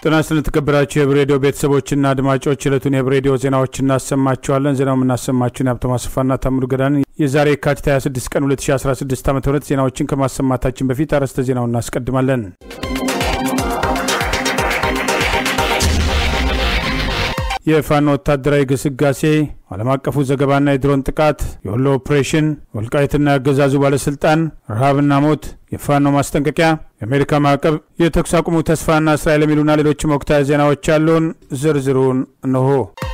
ጤና ይስጥልን የተከበራችሁ የብሬዲዮ ቤተሰቦችና አድማጮች ዕለቱን የብሬዲዮ ዜናዎች እናሰማችኋለን። ዜናው የምናሰማችሁን የሀብቶ ማስፋና ታምሩ ገዳን የዛሬ የካቲት 26 ቀን 2016 ዓ ም ዜናዎችን ከማሰማታችን በፊት አርዕስተ ዜናውን እናስቀድማለን። የፋኖ ወታደራዊ ግስጋሴ፣ ዓለም አቀፉ ዘገባና የድሮን ጥቃት፣ የወሎ ኦፕሬሽን፣ ወልቃይትና ያገዛዙ ባለሥልጣን፣ ረሃብና ሞት፣ የፋኖ ማስጠንቀቂያ፣ የአሜሪካ ማዕቀብ፣ የተኩስ አቁሙ ተስፋና እስራኤል የሚሉና ሌሎችም ወቅታዊ ዜናዎች ያሉን ዝርዝሩን እንሆ።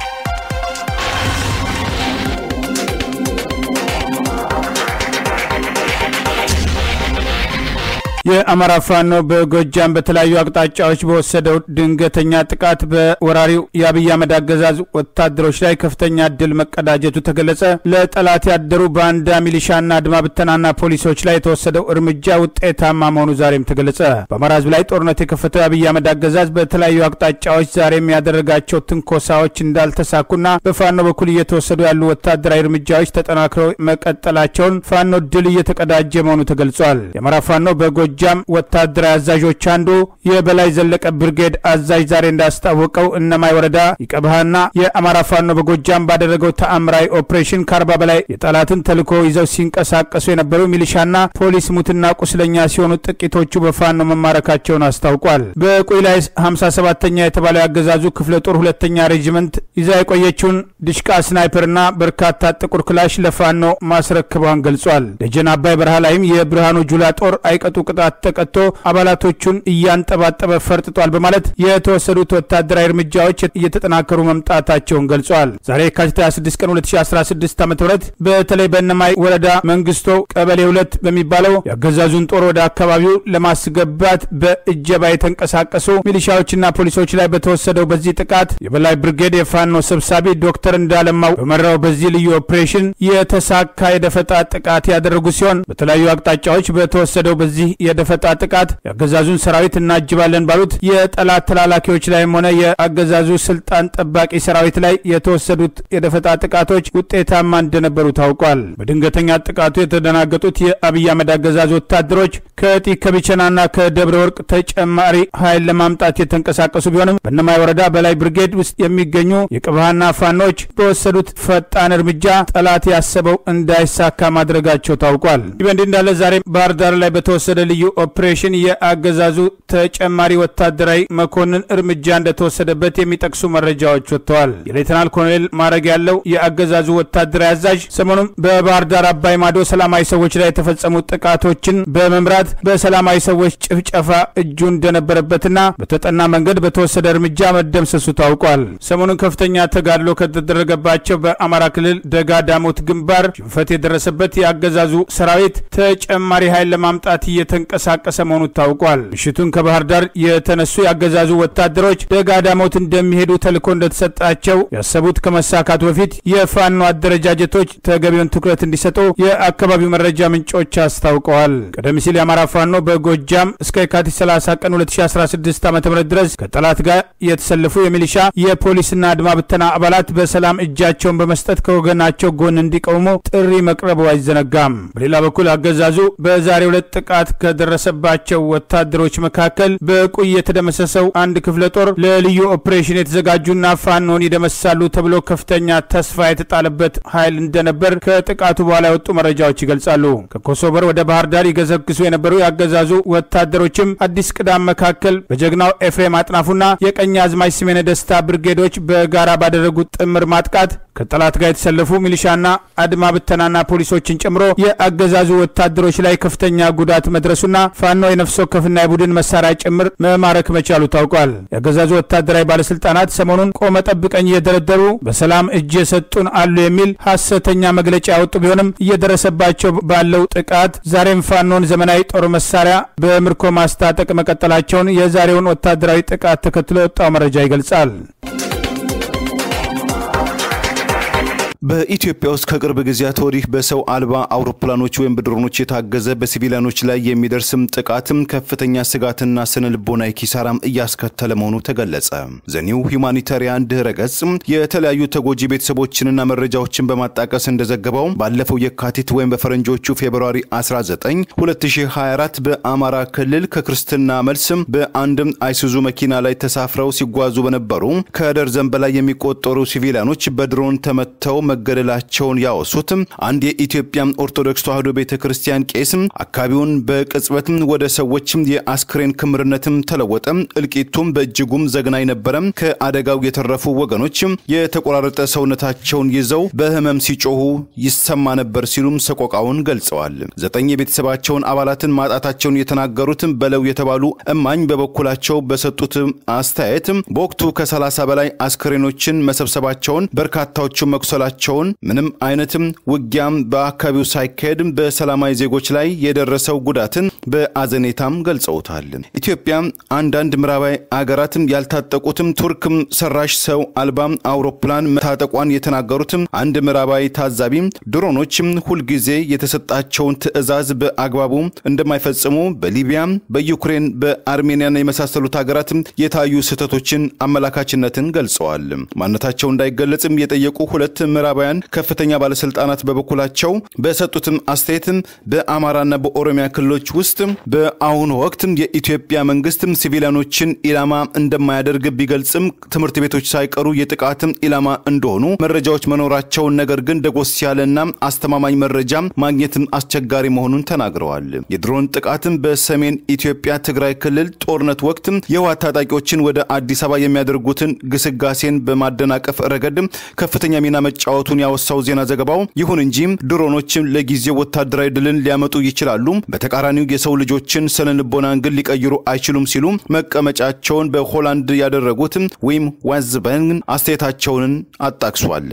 የአማራ ፋኖ በጎጃም በተለያዩ አቅጣጫዎች በወሰደው ድንገተኛ ጥቃት በወራሪው የአብይ አህመድ አገዛዝ ወታደሮች ላይ ከፍተኛ ድል መቀዳጀቱ ተገለጸ። ለጠላት ያደሩ ባንዳ ሚሊሻና አድማ ብተናና ፖሊሶች ላይ የተወሰደው እርምጃ ውጤታማ መሆኑ ዛሬም ተገለጸ። በአማራ ሕዝብ ላይ ጦርነት የከፈተው የአብይ አህመድ አገዛዝ በተለያዩ አቅጣጫዎች ዛሬም ያደረጋቸው ትንኮሳዎች እንዳልተሳኩና በፋኖ በኩል እየተወሰዱ ያሉ ወታደራዊ እርምጃዎች ተጠናክረው መቀጠላቸውን ፋኖ ድል እየተቀዳጀ መሆኑ ተገልጿል። የአማራ ፋኖ በጎ ጃም ወታደራዊ አዛዦች አንዱ የበላይ ዘለቀ ብርጌድ አዛዥ ዛሬ እንዳስታወቀው እነማይ ወረዳ ይቀብሃና የአማራ ፋኖ በጎጃም ባደረገው ተአምራዊ ኦፕሬሽን ከአርባ በላይ የጠላትን ተልዕኮ ይዘው ሲንቀሳቀሱ የነበሩ ሚሊሻና ፖሊስ ሙትና ቁስለኛ ሲሆኑ ጥቂቶቹ በፋኖ መማረካቸውን አስታውቋል። በቁይ ላይ 57ተኛ የተባለው ያገዛዙ ክፍለ ጦር ሁለተኛ ሬጅመንት ይዛ የቆየችውን ድሽቃ ስናይፐርና በርካታ ጥቁር ክላሽ ለፋኖ ማስረክቧን ገልጿል። ደጀን አባይ በረሃ ላይም የብርሃኑ ጁላ ጦር አይቀጡ ቅጣት ተቀጥቶ አባላቶቹን እያንጠባጠበ ፈርጥጧል በማለት የተወሰዱት ወታደራዊ እርምጃዎች እየተጠናከሩ መምጣታቸውን ገልጿል። ዛሬ የካቲት 26 ቀን 2016 ዓ ም በተለይ በእነማይ ወረዳ መንግስቶ ቀበሌ ሁለት በሚባለው የአገዛዙን ጦር ወደ አካባቢው ለማስገባት በእጀባ የተንቀሳቀሱ ሚሊሻዎችና ፖሊሶች ላይ በተወሰደው በዚህ ጥቃት የበላይ ብርጌድ የፋኖ ሰብሳቢ ዶክተር እንዳለማው በመራው በዚህ ልዩ ኦፕሬሽን የተሳካ የደፈጣ ጥቃት ያደረጉ ሲሆን በተለያዩ አቅጣጫዎች በተወሰደው በዚህ የደፈጣ ጥቃት የአገዛዙን ሰራዊት እናጅባለን ባሉት የጠላት ተላላኪዎች ላይም ሆነ የአገዛዙ ስልጣን ጠባቂ ሰራዊት ላይ የተወሰዱት የደፈጣ ጥቃቶች ውጤታማ እንደነበሩ ታውቋል። በድንገተኛ ጥቃቱ የተደናገጡት የአብይ አህመድ አገዛዝ ወታደሮች ከጢ ከቢቸናና ከደብረ ወርቅ ተጨማሪ ኃይል ለማምጣት የተንቀሳቀሱ ቢሆንም በእነማይ ወረዳ በላይ ብርጌድ ውስጥ የሚገኙ የቅብሃና ፋኖች በወሰዱት ፈጣን እርምጃ ጠላት ያሰበው እንዳይሳካ ማድረጋቸው ታውቋል። ይህ በእንዲህ እንዳለ ዛሬ ባህር ዳር ላይ በተወሰደ ልዩ ኦፕሬሽን የአገዛዙ ተጨማሪ ወታደራዊ መኮንን እርምጃ እንደተወሰደበት የሚጠቅሱ መረጃዎች ወጥተዋል። የሌተናል ኮሎኔል ማዕረግ ያለው የአገዛዙ ወታደራዊ አዛዥ ሰሞኑን በባህር ዳር አባይ ማዶ ሰላማዊ ሰዎች ላይ የተፈጸሙ ጥቃቶችን በመምራት በሰላማዊ ሰዎች ጭፍጨፋ እጁ እንደነበረበትና በተጠና መንገድ በተወሰደ እርምጃ መደምሰሱ ታውቋል። ሰሞኑን ከፍተኛ ተጋድሎ ከተደረገባቸው በአማራ ክልል ደጋ ዳሞት ግንባር ሽንፈት የደረሰበት የአገዛዙ ሰራዊት ተጨማሪ ኃይል ለማምጣት እየተንቀሳቀሰ መሆኑ ታውቋል። ምሽቱን ከባህር ዳር የተነሱ ያገዛዙ ወታደሮች ደጋ ዳሞት እንደሚሄዱ ተልዕኮ እንደተሰጣቸው ያሰቡት ከመሳካቱ በፊት የፋኖ አደረጃጀቶች ተገቢውን ትኩረት እንዲሰጡ የአካባቢው መረጃ ምንጮች አስታውቀዋል። ቀደም ሲል የአማራ ፋኖ በጎጃም እስከ የካቲት 30 ቀን 2016 ዓ ም ድረስ ከጠላት ጋር የተሰለፉ የሚሊሻ የፖሊስና አድማ ብተና አባላት በሰላም እጃቸውን በመስጠት ከወገናቸው ጎን እንዲቆሙ ጥሪ መቅረቡ አይዘነጋም። በሌላ በኩል አገዛዙ በዛሬው ዕለት ጥቃት ከደረሰባቸው ወታደሮች መካከል በቁይ የተደመሰሰው አንድ ክፍለ ጦር ለልዩ ኦፕሬሽን የተዘጋጁና ፋኖን ይደመሳሉ ተብሎ ከፍተኛ ተስፋ የተጣለበት ኃይል እንደነበር ከጥቃቱ በኋላ የወጡ መረጃዎች ይገልጻሉ። ከኮሶበር ወደ ባህር ዳር ይገሰግሱ የነበሩ ያገዛዙ ወታደሮችም አዲስ ቅዳም መካከል በጀግናው ኤፍሬም አጥናፉና የቀኝ አዝማች ስሜነ ደስታ ብርጌዶች በጋራ ባደረጉት ጥምር ማጥቃት ከጠላት ጋር የተሰለፉ ሚሊሻና አድማ ብተናና ፖሊሶችን ጨምሮ የአገዛዙ ወታደሮች ላይ ከፍተኛ ጉዳት መድረሱና ፋኖ የነፍስ ወከፍና የቡድን መሳሪያ ጭምር መማረክ መቻሉ ታውቋል። የአገዛዙ ወታደራዊ ባለስልጣናት ሰሞኑን ቆመ ጠብቀኝ እየደረደሩ በሰላም እጅ የሰጡን አሉ የሚል ሐሰተኛ መግለጫ ያወጡ ቢሆንም እየደረሰባቸው ባለው ጥቃት ዛሬም ፋኖን ዘመናዊ ጦር መሳሪያ በምርኮ ማስታጠቅ መቀጠላቸውን የዛሬውን ወታደራዊ ጥቃት ተከትሎ የወጣው መረጃ ይገልጻል። በኢትዮጵያ ውስጥ ከቅርብ ጊዜያት ወዲህ በሰው አልባ አውሮፕላኖች ወይም በድሮኖች የታገዘ በሲቪሊያኖች ላይ የሚደርስም ጥቃትም ከፍተኛ ስጋትና ስነ ልቦናዊ ኪሳራም እያስከተለ መሆኑ ተገለጸ። ዘኒው ሁማኒታሪያን ድህረ ገጽ የተለያዩ ተጎጂ ቤተሰቦችንና መረጃዎችን በማጣቀስ እንደዘገበው ባለፈው የካቲት ወይም በፈረንጆቹ ፌብርዋሪ 19 2024 በአማራ ክልል ከክርስትና መልስም በአንድም አይሱዙ መኪና ላይ ተሳፍረው ሲጓዙ በነበሩ ከደርዘን በላይ የሚቆጠሩ ሲቪሊያኖች በድሮን ተመተው መገደላቸውን ያወሱት አንድ የኢትዮጵያ ኦርቶዶክስ ተዋሕዶ ቤተ ክርስቲያን ቄስም አካባቢውን በቅጽበትም ወደ ሰዎችም የአስክሬን ክምርነትም ተለወጠ። እልቂቱም በእጅጉም ዘግናኝ ነበረ። ከአደጋው የተረፉ ወገኖች የተቆራረጠ ሰውነታቸውን ይዘው በህመም ሲጮሁ ይሰማ ነበር ሲሉም ሰቆቃውን ገልጸዋል። ዘጠኝ የቤተሰባቸውን አባላትን ማጣታቸውን የተናገሩት በለው የተባሉ እማኝ በበኩላቸው በሰጡት አስተያየት በወቅቱ ከ30 በላይ አስክሬኖችን መሰብሰባቸውን በርካታዎቹ መቁሰላቸውን ምንም አይነትም ውጊያም በአካባቢው ሳይካሄድ በሰላማዊ ዜጎች ላይ የደረሰው ጉዳትን በአዘኔታም ገልጸውታል። ኢትዮጵያ አንዳንድ ምዕራባዊ አገራትም ያልታጠቁትም ቱርክም ሰራሽ ሰው አልባም አውሮፕላን መታጠቋን የተናገሩትም አንድ ምዕራባዊ ታዛቢ ድሮኖችም ሁልጊዜ የተሰጣቸውን ትዕዛዝ በአግባቡ እንደማይፈጽሙ በሊቢያ፣ በዩክሬን፣ በአርሜኒያና የመሳሰሉት ሀገራትም የታዩ ስህተቶችን አመላካችነትን ገልጸዋል። ማንነታቸው እንዳይገለጽም የጠየቁ ሁለት ምዕራባውያን ከፍተኛ ባለስልጣናት በበኩላቸው በሰጡትም አስተያየትም በአማራና በኦሮሚያ ክልሎች ውስጥ በአሁኑ ወቅት የኢትዮጵያ መንግስትም ሲቪሊያኖችን ኢላማ እንደማያደርግ ቢገልጽም ትምህርት ቤቶች ሳይቀሩ የጥቃትም ኢላማ እንደሆኑ መረጃዎች መኖራቸውን ነገር ግን ደጎስ ያለና አስተማማኝ መረጃ ማግኘትም አስቸጋሪ መሆኑን ተናግረዋል። የድሮን ጥቃትም በሰሜን ኢትዮጵያ ትግራይ ክልል ጦርነት ወቅት የህወሓት ታጣቂዎችን ወደ አዲስ አበባ የሚያደርጉትን ግስጋሴን በማደናቀፍ ረገድ ከፍተኛ ሚና መጫወቱን ያወሳው ዜና ዘገባው ይሁን እንጂ ድሮኖችም ለጊዜው ወታደራዊ ድልን ሊያመጡ ይችላሉ፣ በተቃራኒው የሰው ልጆችን ስነ ልቦናን ግን ሊቀይሩ አይችሉም ሲሉ መቀመጫቸውን በሆላንድ ያደረጉት ዊም ዋዝበን አስተያየታቸውን አጣቅሷል።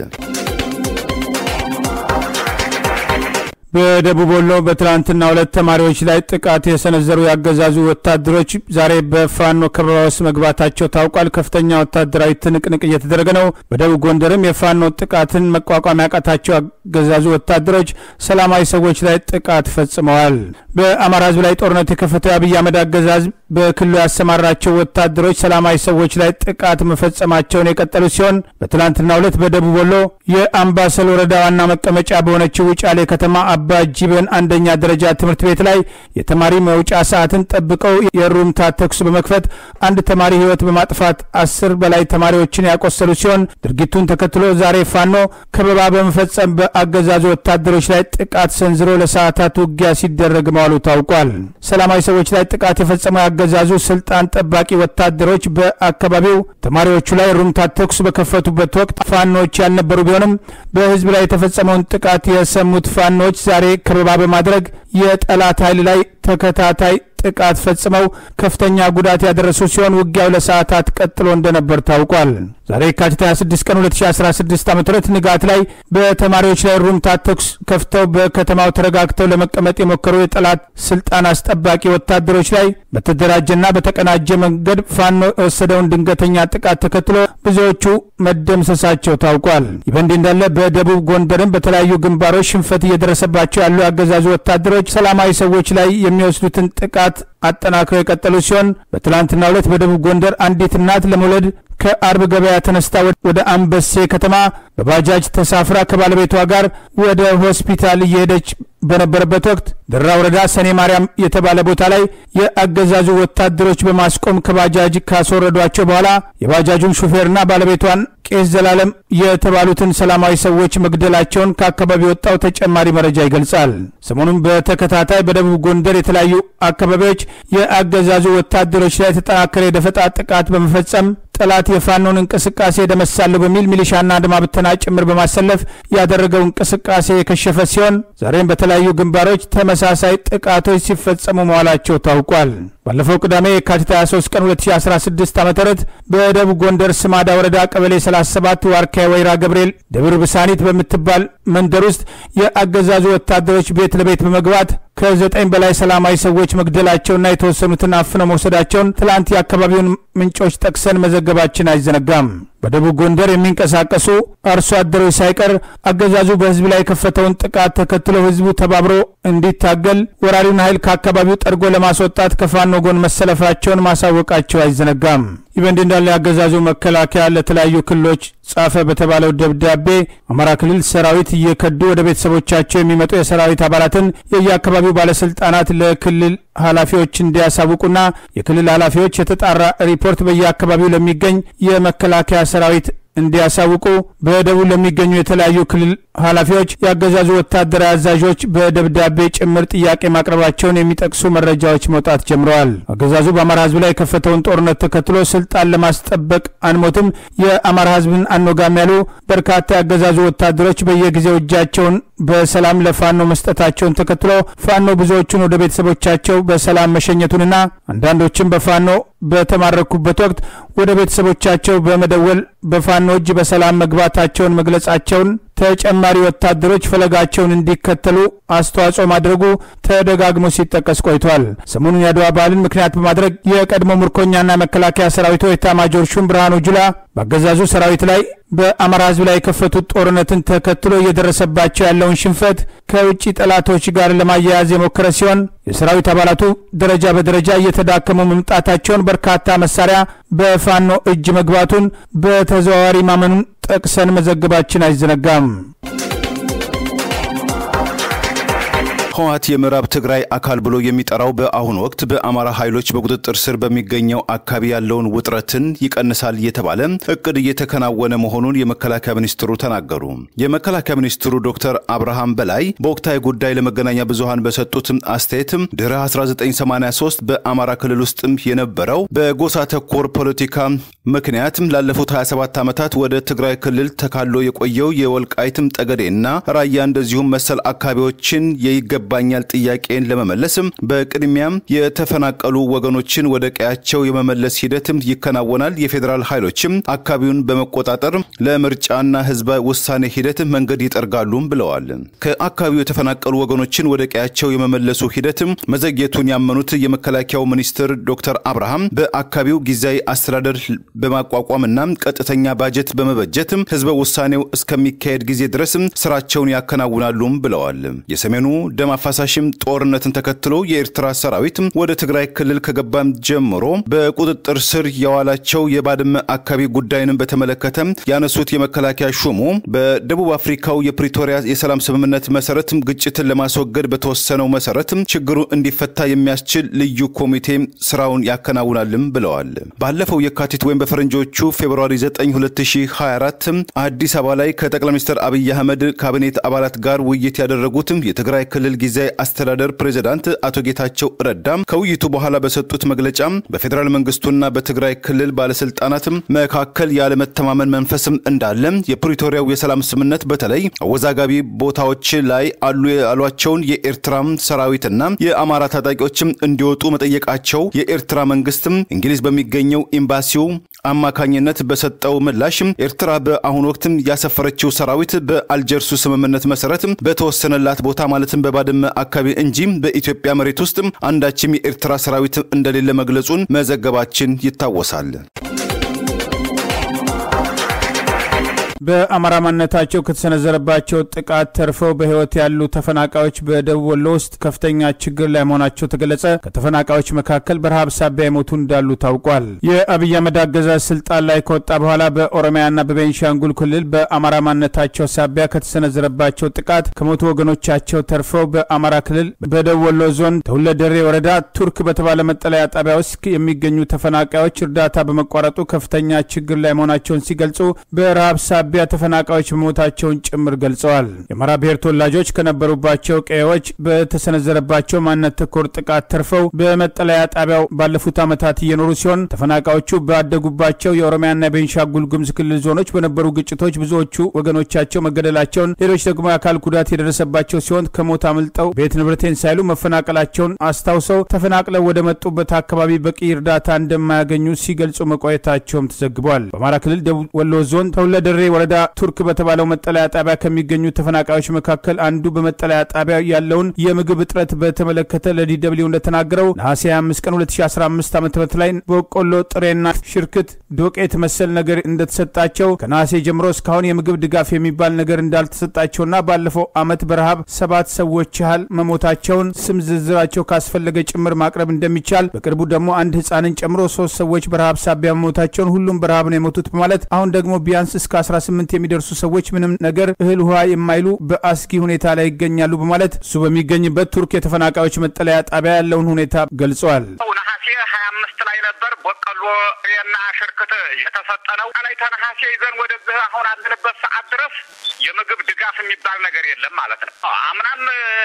በደቡብ ወሎ በትላንትና ሁለት ተማሪዎች ላይ ጥቃት የሰነዘሩ ያገዛዙ ወታደሮች ዛሬ በፋኖ ከበባ ውስጥ መግባታቸው ታውቋል። ከፍተኛ ወታደራዊ ትንቅንቅ እየተደረገ ነው። በደቡብ ጎንደርም የፋኖ ጥቃትን መቋቋም ያቃታቸው ያገዛዙ ወታደሮች ሰላማዊ ሰዎች ላይ ጥቃት ፈጽመዋል። በአማራ ሕዝብ ላይ ጦርነት የከፈተው የአብይ አህመድ አገዛዝ በክልሉ ያሰማራቸው ወታደሮች ሰላማዊ ሰዎች ላይ ጥቃት መፈጸማቸውን የቀጠሉ ሲሆን በትላንትና ሁለት በደቡብ ወሎ የአምባሰል ወረዳ ዋና መቀመጫ በሆነችው ውጫሌ ከተማ አባ ጂበን አንደኛ ደረጃ ትምህርት ቤት ላይ የተማሪ መውጫ ሰዓትን ጠብቀው የሩምታ ተኩስ በመክፈት አንድ ተማሪ ሕይወት በማጥፋት አስር በላይ ተማሪዎችን ያቆሰሉ ሲሆን ድርጊቱን ተከትሎ ዛሬ ፋኖ ከበባ በመፈጸም በአገዛዙ ወታደሮች ላይ ጥቃት ሰንዝሮ ለሰዓታት ውጊያ ሲደረግ መዋሉ ታውቋል። ሰላማዊ ሰዎች ላይ ጥቃት የፈጸመው ያገዛዙ ስልጣን ጠባቂ ወታደሮች በአካባቢው ተማሪዎቹ ላይ ሩምታ ተኩስ በከፈቱበት ወቅት ፋኖች ያልነበሩ ቢሆንም በህዝብ ላይ የተፈጸመውን ጥቃት የሰሙት ፋኖች ዛሬ ከበባ በማድረግ የጠላት ኃይል ላይ ተከታታይ ጥቃት ፈጽመው ከፍተኛ ጉዳት ያደረሱ ሲሆን ውጊያው ለሰዓታት ቀጥሎ እንደነበር ታውቋል። ዛሬ የካቲት 26 ቀን 2016 ዓ ም ንጋት ላይ በተማሪዎች ላይ ሩምታ ተኩስ ከፍተው በከተማው ተረጋግተው ለመቀመጥ የሞከሩ የጠላት ስልጣን አስጠባቂ ወታደሮች ላይ በተደራጀና በተቀናጀ መንገድ ፋኖ የወሰደውን ድንገተኛ ጥቃት ተከትሎ ብዙዎቹ መደምሰሳቸው ታውቋል። ይህ በእንዲህ እንዳለ በደቡብ ጎንደርም በተለያዩ ግንባሮች ሽንፈት እየደረሰባቸው ያሉ ያገዛዙ ወታደሮች ሰላማዊ ሰዎች ላይ የሚወስዱትን ጥቃት አጠናክረው የቀጠሉ ሲሆን በትላንትናው ዕለት በደቡብ ጎንደር አንዲት እናት ለመውለድ ከአርብ ገበያ ተነስታ ወደ አንበሴ ከተማ በባጃጅ ተሳፍራ ከባለቤቷ ጋር ወደ ሆስፒታል እየሄደች በነበረበት ወቅት ደራ ወረዳ ሰኔ ማርያም የተባለ ቦታ ላይ የአገዛዙ ወታደሮች በማስቆም ከባጃጅ ካስወረዷቸው በኋላ የባጃጁን ሹፌርና ባለቤቷን ቄስ ዘላለም የተባሉትን ሰላማዊ ሰዎች መግደላቸውን ከአካባቢ ወጣው ተጨማሪ መረጃ ይገልጻል። ሰሞኑን በተከታታይ በደቡብ ጎንደር የተለያዩ አካባቢዎች የአገዛዙ ወታደሮች ላይ የተጠናከረ የደፈጣ ጥቃት በመፈጸም ጠላት የፋኖን እንቅስቃሴ ደመሳለሁ በሚል ሚሊሻና አድማ ብተና ጭምር በማሰለፍ ያደረገው እንቅስቃሴ የከሸፈ ሲሆን ዛሬም በተለያዩ ግንባሮች ተመሳሳይ ጥቃቶች ሲፈጸሙ መዋላቸው ታውቋል። ባለፈው ቅዳሜ የካቲት 23 ቀን 2016 ዓ ም በደቡብ ጎንደር ስማዳ ወረዳ ቀበሌ 37 ዋርካ ወይራ ገብርኤል ደብር ብሳኒት በምትባል መንደር ውስጥ የአገዛዙ ወታደሮች ቤት ለቤት በመግባት ከዘጠኝ በላይ ሰላማዊ ሰዎች መግደላቸውና የተወሰኑትን አፍነው መውሰዳቸውን ትላንት የአካባቢውን ምንጮች ጠቅሰን መዘገባችን አይዘነጋም። በደቡብ ጎንደር የሚንቀሳቀሱ አርሶ አደሮች ሳይቀር አገዛዙ በህዝብ ላይ የከፈተውን ጥቃት ተከትሎ ህዝቡ ተባብሮ እንዲታገል ወራሪውን ኃይል ከአካባቢው ጠርጎ ለማስወጣት ከፋኖ ጎን መሰለፋቸውን ማሳወቃቸው አይዘነጋም። ይህ በእንዲህ እንዳለ ያገዛዙ መከላከያ ለተለያዩ ክልሎች ጻፈ በተባለው ደብዳቤ አማራ ክልል ሰራዊት እየከዱ ወደ ቤተሰቦቻቸው የሚመጡ የሰራዊት አባላትን የየአካባቢው ባለስልጣናት ለክልል ኃላፊዎች እንዲያሳውቁና የክልል ኃላፊዎች የተጣራ ሪፖርት በየአካባቢው ለሚገኝ የመከላከያ ሰራዊት እንዲያሳውቁ በደቡብ ለሚገኙ የተለያዩ ክልል ኃላፊዎች ያገዛዙ ወታደራዊ አዛዦች በደብዳቤ ጭምር ጥያቄ ማቅረባቸውን የሚጠቅሱ መረጃዎች መውጣት ጀምረዋል። አገዛዙ በአማራ ህዝብ ላይ የከፈተውን ጦርነት ተከትሎ ስልጣን ለማስጠበቅ አንሞትም፣ የአማራ ህዝብን አንወጋም ያሉ በርካታ ያገዛዙ ወታደሮች በየጊዜው እጃቸውን በሰላም ለፋኖ መስጠታቸውን ተከትሎ ፋኖ ብዙዎቹን ወደ ቤተሰቦቻቸው በሰላም መሸኘቱንና አንዳንዶችም በፋኖ በተማረኩበት ወቅት ወደ ቤተሰቦቻቸው በመደወል በፋኖ እጅ በሰላም መግባታቸውን መግለጻቸውን ተጨማሪ ወታደሮች ፈለጋቸውን እንዲከተሉ አስተዋጽኦ ማድረጉ ተደጋግሞ ሲጠቀስ ቆይቷል። ሰሞኑን የአድዋ በዓልን ምክንያት በማድረግ የቀድሞ ምርኮኛና መከላከያ ሰራዊቱ ኤታማዦር ሹም ብርሃኑ ጁላ በአገዛዙ ሰራዊት ላይ በአማራ ህዝብ ላይ የከፈቱት ጦርነትን ተከትሎ እየደረሰባቸው ያለውን ሽንፈት ከውጭ ጠላቶች ጋር ለማያያዝ የሞከረ ሲሆን የሰራዊት አባላቱ ደረጃ በደረጃ እየተዳከሙ መምጣታቸውን፣ በርካታ መሳሪያ በፋኖ እጅ መግባቱን በተዘዋዋሪ ማመኑን ጠቅሰን መዘገባችን አይዘነጋም። ህወሓት የምዕራብ ትግራይ አካል ብሎ የሚጠራው በአሁኑ ወቅት በአማራ ኃይሎች በቁጥጥር ስር በሚገኘው አካባቢ ያለውን ውጥረትን ይቀንሳል እየተባለ እቅድ እየተከናወነ መሆኑን የመከላከያ ሚኒስትሩ ተናገሩ። የመከላከያ ሚኒስትሩ ዶክተር አብርሃም በላይ በወቅታዊ ጉዳይ ለመገናኛ ብዙሃን በሰጡት አስተያየት ድህረ 1983 በአማራ ክልል ውስጥም የነበረው በጎሳ ተኮር ፖለቲካ ምክንያት ላለፉት 27 ዓመታት ወደ ትግራይ ክልል ተካሎ የቆየው የወልቃይትም ጠገዴና ራያ እንደዚሁም መሰል አካባቢዎችን የይገባ ይገባኛል ጥያቄን ለመመለስም በቅድሚያም የተፈናቀሉ ወገኖችን ወደ ቀያቸው የመመለስ ሂደትም ይከናወናል። የፌዴራል ኃይሎችም አካባቢውን በመቆጣጠር ለምርጫና ህዝበ ውሳኔ ሂደት መንገድ ይጠርጋሉም ብለዋል። ከአካባቢው የተፈናቀሉ ወገኖችን ወደ ቀያቸው የመመለሱ ሂደትም መዘግየቱን ያመኑት የመከላከያው ሚኒስትር ዶክተር አብርሃም በአካባቢው ጊዜያዊ አስተዳደር በማቋቋምና ቀጥተኛ ባጀት በመበጀትም ህዝበ ውሳኔው እስከሚካሄድ ጊዜ ድረስም ስራቸውን ያከናውናሉም ብለዋል። የሰሜኑ ደም አፋሳሽም ጦርነትን ተከትሎ የኤርትራ ሰራዊት ወደ ትግራይ ክልል ከገባም ጀምሮ በቁጥጥር ስር የዋላቸው የባድመ አካባቢ ጉዳይንም በተመለከተ ያነሱት የመከላከያ ሹሙ በደቡብ አፍሪካው የፕሪቶሪያ የሰላም ስምምነት መሰረት ግጭትን ለማስወገድ በተወሰነው መሰረት ችግሩ እንዲፈታ የሚያስችል ልዩ ኮሚቴ ስራውን ያከናውናልም ብለዋል። ባለፈው የካቲት ወይም በፈረንጆቹ ፌብርዋሪ 9 2024 አዲስ አበባ ላይ ከጠቅላይ ሚኒስትር አብይ አህመድ ካቢኔት አባላት ጋር ውይይት ያደረጉትም የትግራይ ክልል ጊዜያዊ አስተዳደር ፕሬዚዳንት አቶ ጌታቸው ረዳም ከውይይቱ በኋላ በሰጡት መግለጫ በፌዴራል መንግስቱና በትግራይ ክልል ባለስልጣናትም መካከል ያለመተማመን መንፈስም እንዳለ የፕሪቶሪያው የሰላም ስምምነት በተለይ አወዛጋቢ ቦታዎች ላይ አሉ ያሏቸውን የኤርትራ ሰራዊትና የአማራ ታጣቂዎችም እንዲወጡ መጠየቃቸው የኤርትራ መንግስትም እንግሊዝ በሚገኘው ኤምባሲው አማካኝነት በሰጠው ምላሽ ኤርትራ በአሁኑ ወቅትም ያሰፈረችው ሰራዊት በአልጀርሱ ስምምነት መሰረት በተወሰነላት ቦታ ማለትም በባድመ አካባቢ እንጂ በኢትዮጵያ መሬት ውስጥ አንዳችም የኤርትራ ሰራዊት እንደሌለ መግለጹን መዘገባችን ይታወሳል። በአማራ ማንነታቸው ከተሰነዘረባቸው ጥቃት ተርፈው በሕይወት ያሉ ተፈናቃዮች በደቡብ ወሎ ውስጥ ከፍተኛ ችግር ላይ መሆናቸው ተገለጸ። ከተፈናቃዮች መካከል በረሃብ ሳቢያ የሞቱ እንዳሉ ታውቋል። የአብይ አህመድ አገዛዝ ስልጣን ላይ ከወጣ በኋላ በኦሮሚያና በቤንሻንጉል ክልል በአማራ ማንነታቸው ሳቢያ ከተሰነዘረባቸው ጥቃት ከሞቱ ወገኖቻቸው ተርፈው በአማራ ክልል በደቡብ ወሎ ዞን ተሁለደሬ ወረዳ ቱርክ በተባለ መጠለያ ጣቢያ ውስጥ የሚገኙ ተፈናቃዮች እርዳታ በመቋረጡ ከፍተኛ ችግር ላይ መሆናቸውን ሲገልጹ በረሃብ ሳቢያ ተፈናቃዮች መሞታቸውን ጭምር ገልጸዋል። የአማራ ብሔር ተወላጆች ከነበሩባቸው ቀዬዎች በተሰነዘረባቸው ማንነት ተኮር ጥቃት ተርፈው በመጠለያ ጣቢያው ባለፉት ዓመታት እየኖሩ ሲሆን ተፈናቃዮቹ ባደጉባቸው የኦሮሚያና የቤንሻንጉል ጉሙዝ ክልል ዞኖች በነበሩ ግጭቶች ብዙዎቹ ወገኖቻቸው መገደላቸውን፣ ሌሎች ደግሞ የአካል ጉዳት የደረሰባቸው ሲሆን ከሞት አምልጠው ቤት ንብረቴን ሳይሉ መፈናቀላቸውን አስታውሰው ተፈናቅለው ወደ መጡበት አካባቢ በቂ እርዳታ እንደማያገኙ ሲገልጹ መቆየታቸውም ተዘግቧል። በአማራ ክልል ደቡብ ወሎ ዞን ተሁለደሬ ወረዳ ቱርክ በተባለው መጠለያ ጣቢያ ከሚገኙ ተፈናቃዮች መካከል አንዱ በመጠለያ ጣቢያ ያለውን የምግብ እጥረት በተመለከተ ለዲደብሊው እንደተናገረው ነሐሴ 25 ቀን 2015 ዓ ም ላይ በቆሎ ጥሬና ሽርክት ዶቄት መሰል ነገር እንደተሰጣቸው ከነሐሴ ጀምሮ እስካሁን የምግብ ድጋፍ የሚባል ነገር እንዳልተሰጣቸውና ባለፈው ዓመት በረሃብ ሰባት ሰዎች ያህል መሞታቸውን ስም ዝርዝራቸው ካስፈለገ ጭምር ማቅረብ እንደሚቻል በቅርቡ ደግሞ አንድ ህፃንን ጨምሮ ሶስት ሰዎች በረሃብ ሳቢያ መሞታቸውን ሁሉም በረሃብ ነው የሞቱት በማለት አሁን ደግሞ ቢያንስ እስከ 18 የሚደርሱ ሰዎች ምንም ነገር እህል ውሃ የማይሉ በአስጊ ሁኔታ ላይ ይገኛሉ በማለት እሱ በሚገኝበት ቱርክ የተፈናቃዮች መጠለያ ጣቢያ ያለውን ሁኔታ ገልጸዋል። ነሐሴ ሀያ አምስት ላይ ነበር በቆሎ እና ሽርክት የተሰጠ ነው። ላይ ተነሐሴ ይዘን ወደዚህ አሁን አለንበት ሰዓት ድረስ የምግብ ድጋፍ የሚባል ነገር የለም ማለት ነው። አምናም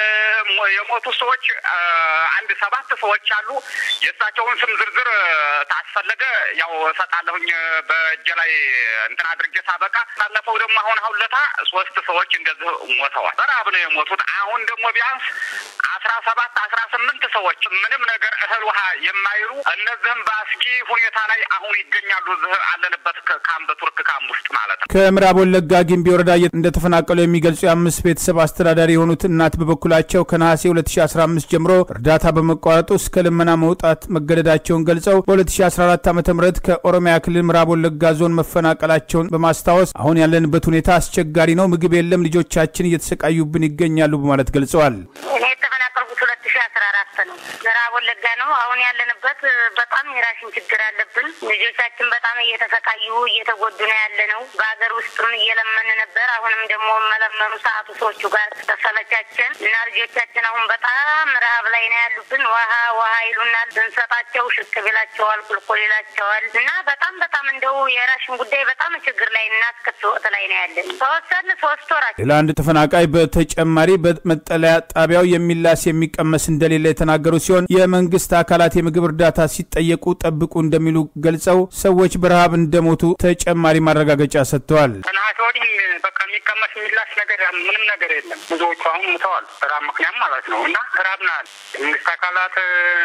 የሞቱ ሰዎች አንድ ሰባት ሰዎች አሉ። የእሳቸውን ስም ዝርዝር ታስፈለገ ያው እሰጣለሁኝ በእጄ ላይ እንትን አድርጌ ሳበቃ። ባለፈው ደግሞ አሁን አሁን ለታ ሶስት ሰዎች እንደዚህ ሞተዋል። በረሀብ ነው የሞቱት። አሁን ደግሞ ቢያንስ አስራ ሰባት አስራ ስምንት ሰዎች ምንም ነገር እህል ውሃ የማይሉ እነዚህም በአስጊ ሁኔታ ላይ አሁን ይገኛሉ። እዚህ አለንበት ካምፕ ቱርክ ካምፕ ውስጥ ማለት ነው። ከምዕራብ ወለጋ ጊምቢ ወረዳ እንደተፈናቀሉ የሚገልጹ የአምስት ቤተሰብ አስተዳዳሪ የሆኑት እናት በበኩላቸው ከነሐሴ 2015 ጀምሮ እርዳታ በመቋረጡ እስከ ልመና መውጣት መገደዳቸውን ገልጸው በ2014 ዓ ም ከኦሮሚያ ክልል ምዕራብ ወለጋ ዞን መፈናቀላቸውን በማስታወስ አሁን ያለንበት ሁኔታ አስቸጋሪ ነው፣ ምግብ የለም፣ ልጆቻችን እየተሰቃዩብን ይገኛሉ በማለት ገልጸዋል። እኔ የተፈናቀልኩት ሁለት ሺ አስራ አራት ነው። ምዕራብ ወለጋ ነው። አሁን ያለንበት በጣም የራሽን ችግር አለብን። ልጆቻችን በጣም እየተሰቃዩ እየተጎዱ ነው ያለ ነው። በሀገር ውስጥም እየለመን ነበር። አሁንም ደግሞ መለመኑ ሰዓቱ ሰዎቹ ጋር ተሰለቻችን እና ልጆቻችን አሁን በጣም ረሀብ ላይ ነው ያሉብን። ውሃ ውሃ ይሉናል። ብንሰጣቸው ሽቅብ ይላቸዋል፣ ቁልቁል ይላቸዋል እና በጣም በጣም እንደው የራሽን ጉዳይ በጣም ችግር ላይ እና እስከት ወቅት ላይ ነው ያለን። ተወሰን ሶስት ወራቸው ሌላ አንድ ተፈናቃይ በተጨማሪ በመጠለያ ጣቢያው የሚላስ የሚቀመስ እንደሌለ የተናገሩ ሲሆን የመንግስት አካላት የምግብ እርዳታ ሲጠየቁ ጠብቁ እንደሚሉ ገልጸው ሰዎች በረሃብ እንደሞቱ ተጨማሪ ማረጋገጫ ሰጥተዋል። ከነሐሴ ወዲህ በቃ የሚቀመስ የሚላስ ነገር ምንም ነገር የለም። ብዙዎቹ አሁን ሙተዋል፣ ራብ ምክንያት ማለት ነው እና ራብ ናል። መንግስት አካላት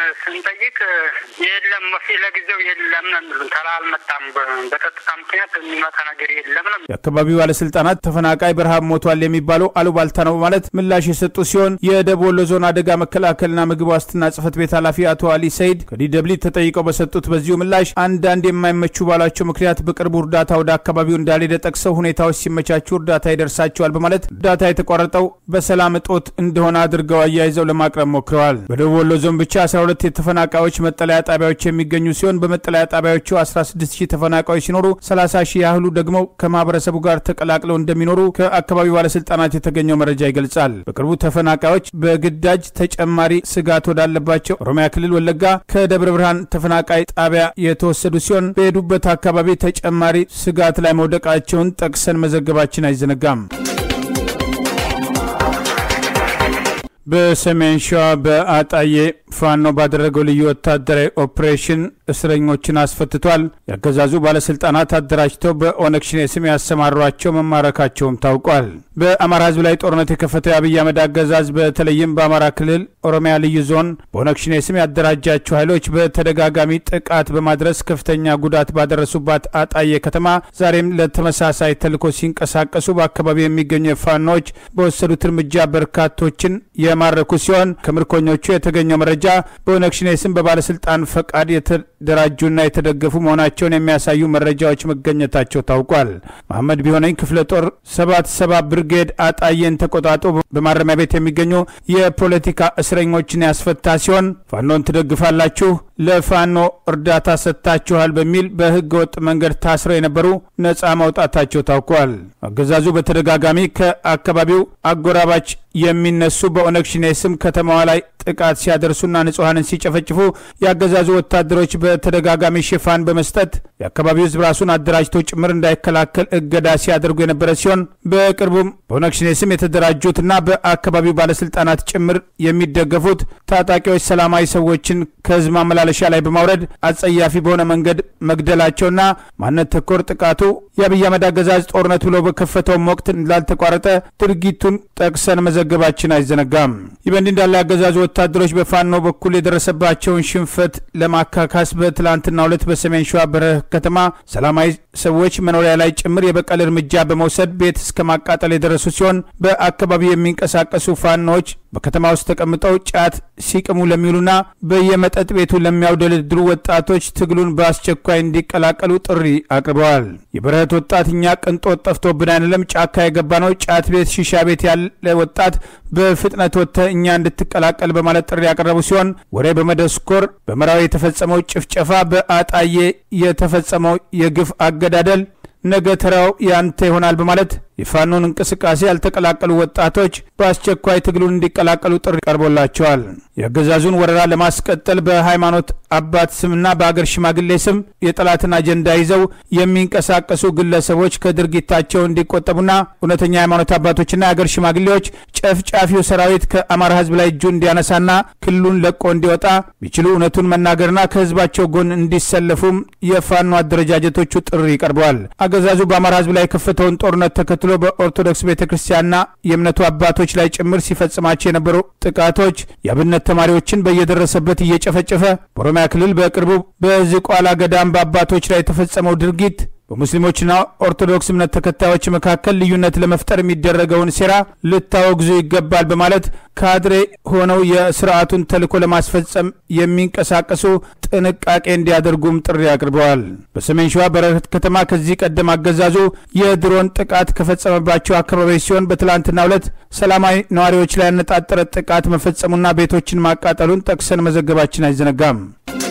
ስንጠይቅ የለም መፊ ለጊዜው የለም ነው የሚሉን። ተላ አልመጣም፣ በጸጥታ ምክንያት የሚመጣ ነገር የለም ነው። የአካባቢው ባለስልጣናት ተፈናቃይ በረሃብ ሞቷል የሚባለው አሉባልታ ነው በማለት ምላሽ የሰጡ ሲሆን የደቡብ ወሎ ዞን አደጋ መከላከልና ምግብ ዋስትና ጽህፈት ቤት ኃላፊ አቶ አሊ ሰይድ ከዲደብሊ ተጠይቀው በሰጡት በዚሁ ምላሽ አንዳንድ የማይመቹ ባሏቸው ምክንያት በቅርቡ እርዳታ ወደ አካባቢው እንዳልሄደ ጠቅሰው ሁኔታዎች ሲመቻቹ እርዳታ ይደርሳቸዋል በማለት እርዳታ የተቋረጠው በሰላም እጦት እንደሆነ አድርገው አያይዘው ለማቅረብ ሞክረዋል። በደቡብ ወሎ ዞን ብቻ 12 የተፈናቃዮች መጠለያ ጣቢያዎች የሚገኙ ሲሆን በመጠለያ ጣቢያዎቹ 16 ሺህ ተፈናቃዮች ሲኖሩ 30 ሺህ ያህሉ ደግሞ ከማህበረሰቡ ጋር ተቀላቅለው እንደሚኖሩ ከአካባቢው ባለስልጣናት የተገኘው መረጃ ይገልጻል። በቅርቡ ተፈናቃዮች በግዳጅ ተጨማሪ ስጋት ወዳለባቸው ኦሮሚያ ክልል ወለጋ ከደብረ ብርሃን ተፈናቃይ ጣቢያ የተወሰዱ ሲሆን በሄዱበት አካባቢ ተጨማሪ ስጋት ላይ መውደቃቸውን ጠቅሰን መዘገባችን አይዘነጋም። በሰሜን ሸዋ በአጣዬ ፋኖ ባደረገው ልዩ ወታደራዊ ኦፕሬሽን እስረኞችን አስፈትቷል። ያገዛዙ ባለስልጣናት አደራጅተው በኦነግ ሸኔ ስም ያሰማሯቸው መማረካቸውም ታውቋል። በአማራ ሕዝብ ላይ ጦርነት የከፈተው የአብይ አህመድ አገዛዝ በተለይም በአማራ ክልል ኦሮሚያ ልዩ ዞን በኦነግ ሸኔ ስም ያደራጃቸው ኃይሎች በተደጋጋሚ ጥቃት በማድረስ ከፍተኛ ጉዳት ባደረሱባት አጣዬ ከተማ ዛሬም ለተመሳሳይ ተልዕኮ ሲንቀሳቀሱ በአካባቢው የሚገኙ ፋኖች በወሰዱት እርምጃ በርካቶችን የማረኩ ሲሆን ከምርኮኞቹ የተገኘው መረጃ በኦነግ ሸኔ ስም በባለስልጣን ፈቃድ የተደራጁና የተደገፉ መሆናቸውን የሚያሳዩ መረጃዎች መገኘታቸው ታውቋል። መሐመድ ቢሆነኝ ክፍለ ጦር ሰባት ሰባ ብርጌድ አጣዬን ተቆጣጦ በማረሚያ ቤት የሚገኙ የፖለቲካ እስረኞችን ያስፈታ ሲሆን ፋኖን ትደግፋላችሁ፣ ለፋኖ እርዳታ ሰጥታችኋል በሚል በህገ ወጥ መንገድ ታስረው የነበሩ ነፃ ማውጣታቸው ታውቋል። አገዛዙ በተደጋጋሚ ከአካባቢው አጎራባች የሚነሱ በኦነግ ሸኔ ስም ከተማዋ ላይ ጥቃት ሲያደርሱና ንጹሐንን ሲጨፈጭፉ የአገዛዙ ወታደሮች በተደጋጋሚ ሽፋን በመስጠት የአካባቢው ህዝብ ራሱን አደራጅቶ ጭምር እንዳይከላከል እገዳ ሲያደርጉ የነበረ ሲሆን በቅርቡም በኦነግ ሸኔ ስም የተደራጁትና በአካባቢው ባለስልጣናት ጭምር የሚደገፉት ታጣቂዎች ሰላማዊ ሰዎችን ከህዝብ ማመላለሻ ማመላለሻ ላይ በማውረድ አጸያፊ በሆነ መንገድ መግደላቸውና ማንነት ተኮር ጥቃቱ የአብይ አህመድ አገዛዝ ጦርነት ብሎ በከፈተውም ወቅት እንዳልተቋረጠ ድርጊቱን ጠቅሰን መዘገባችን አይዘነጋም። ይህ በእንዲህ እንዳለ አገዛዙ ወታደሮች በፋኖ በኩል የደረሰባቸውን ሽንፈት ለማካካስ በትላንትናው ዕለት በሰሜን ሸዋ በረህ ከተማ ሰላማዊ ሰዎች መኖሪያ ላይ ጭምር የበቀል እርምጃ በመውሰድ ቤት እስከ ማቃጠል የደረሱ ሲሆን በአካባቢው የሚንቀሳቀሱ ፋኖዎች በከተማ ውስጥ ተቀምጠው ጫት ሲቅሙ ለሚውሉና በየመጠጥ ቤቱ ለሚያውደለድሩ ወጣቶች ትግሉን በአስቸኳይ እንዲቀላቀሉ ጥሪ አቅርበዋል። የበረህት ወጣት እኛ ቅንጦት ጠፍቶብን አይደለም ጫካ የገባ ነው። ጫት ቤት፣ ሺሻ ቤት ያለ ወጣት በፍጥነት ወጥተህ እኛ እንድትቀላቀል በማለት ጥሪ ያቀረቡ ሲሆን ወሬ በመደስኮር በመራዊ የተፈጸመው ጭፍጨፋ፣ በአጣዬ የተፈጸመው የግፍ አገዳደል ነገ ተራው ያንተ ይሆናል በማለት የፋኖን እንቅስቃሴ ያልተቀላቀሉ ወጣቶች በአስቸኳይ ትግሉን እንዲቀላቀሉ ጥሪ ቀርቦላቸዋል። የአገዛዙን ወረራ ለማስቀጠል በሃይማኖት አባት ስምና በአገር ሽማግሌ ስም የጠላትን አጀንዳ ይዘው የሚንቀሳቀሱ ግለሰቦች ከድርጊታቸው እንዲቆጠቡና እውነተኛ የሃይማኖት አባቶችና የአገር ሽማግሌዎች ጨፍጫፊው ሰራዊት ከአማራ ሕዝብ ላይ እጁ እንዲያነሳና ክልሉን ለቆ እንዲወጣ ቢችሉ እውነቱን መናገርና ከሕዝባቸው ጎን እንዲሰለፉም የፋኖ አደረጃጀቶቹ ጥሪ ቀርበዋል። አገዛዙ በአማራ ሕዝብ ላይ የከፈተውን ጦርነት ተከትሎ በኦርቶዶክስ ቤተ ክርስቲያንና የእምነቱ አባቶች ላይ ጭምር ሲፈጽማቸው የነበሩ ጥቃቶች የአብነት ተማሪዎችን በየደረሰበት እየጨፈጨፈ በኦሮሚያ ክልል በቅርቡ በዝቋላ ገዳም በአባቶች ላይ የተፈጸመው ድርጊት በሙስሊሞችና ኦርቶዶክስ እምነት ተከታዮች መካከል ልዩነት ለመፍጠር የሚደረገውን ሴራ ልታወግዙ ይገባል በማለት ካድሬ ሆነው የስርዓቱን ተልዕኮ ለማስፈጸም የሚንቀሳቀሱ ጥንቃቄ እንዲያደርጉም ጥሪ አቅርበዋል። በሰሜን ሸዋ በረከት ከተማ ከዚህ ቀደም አገዛዙ የድሮን ጥቃት ከፈጸመባቸው አካባቢዎች ሲሆን በትላንትናው ዕለት ሰላማዊ ነዋሪዎች ላይ ያነጣጠረ ጥቃት መፈጸሙና ቤቶችን ማቃጠሉን ጠቅሰን መዘገባችን አይዘነጋም።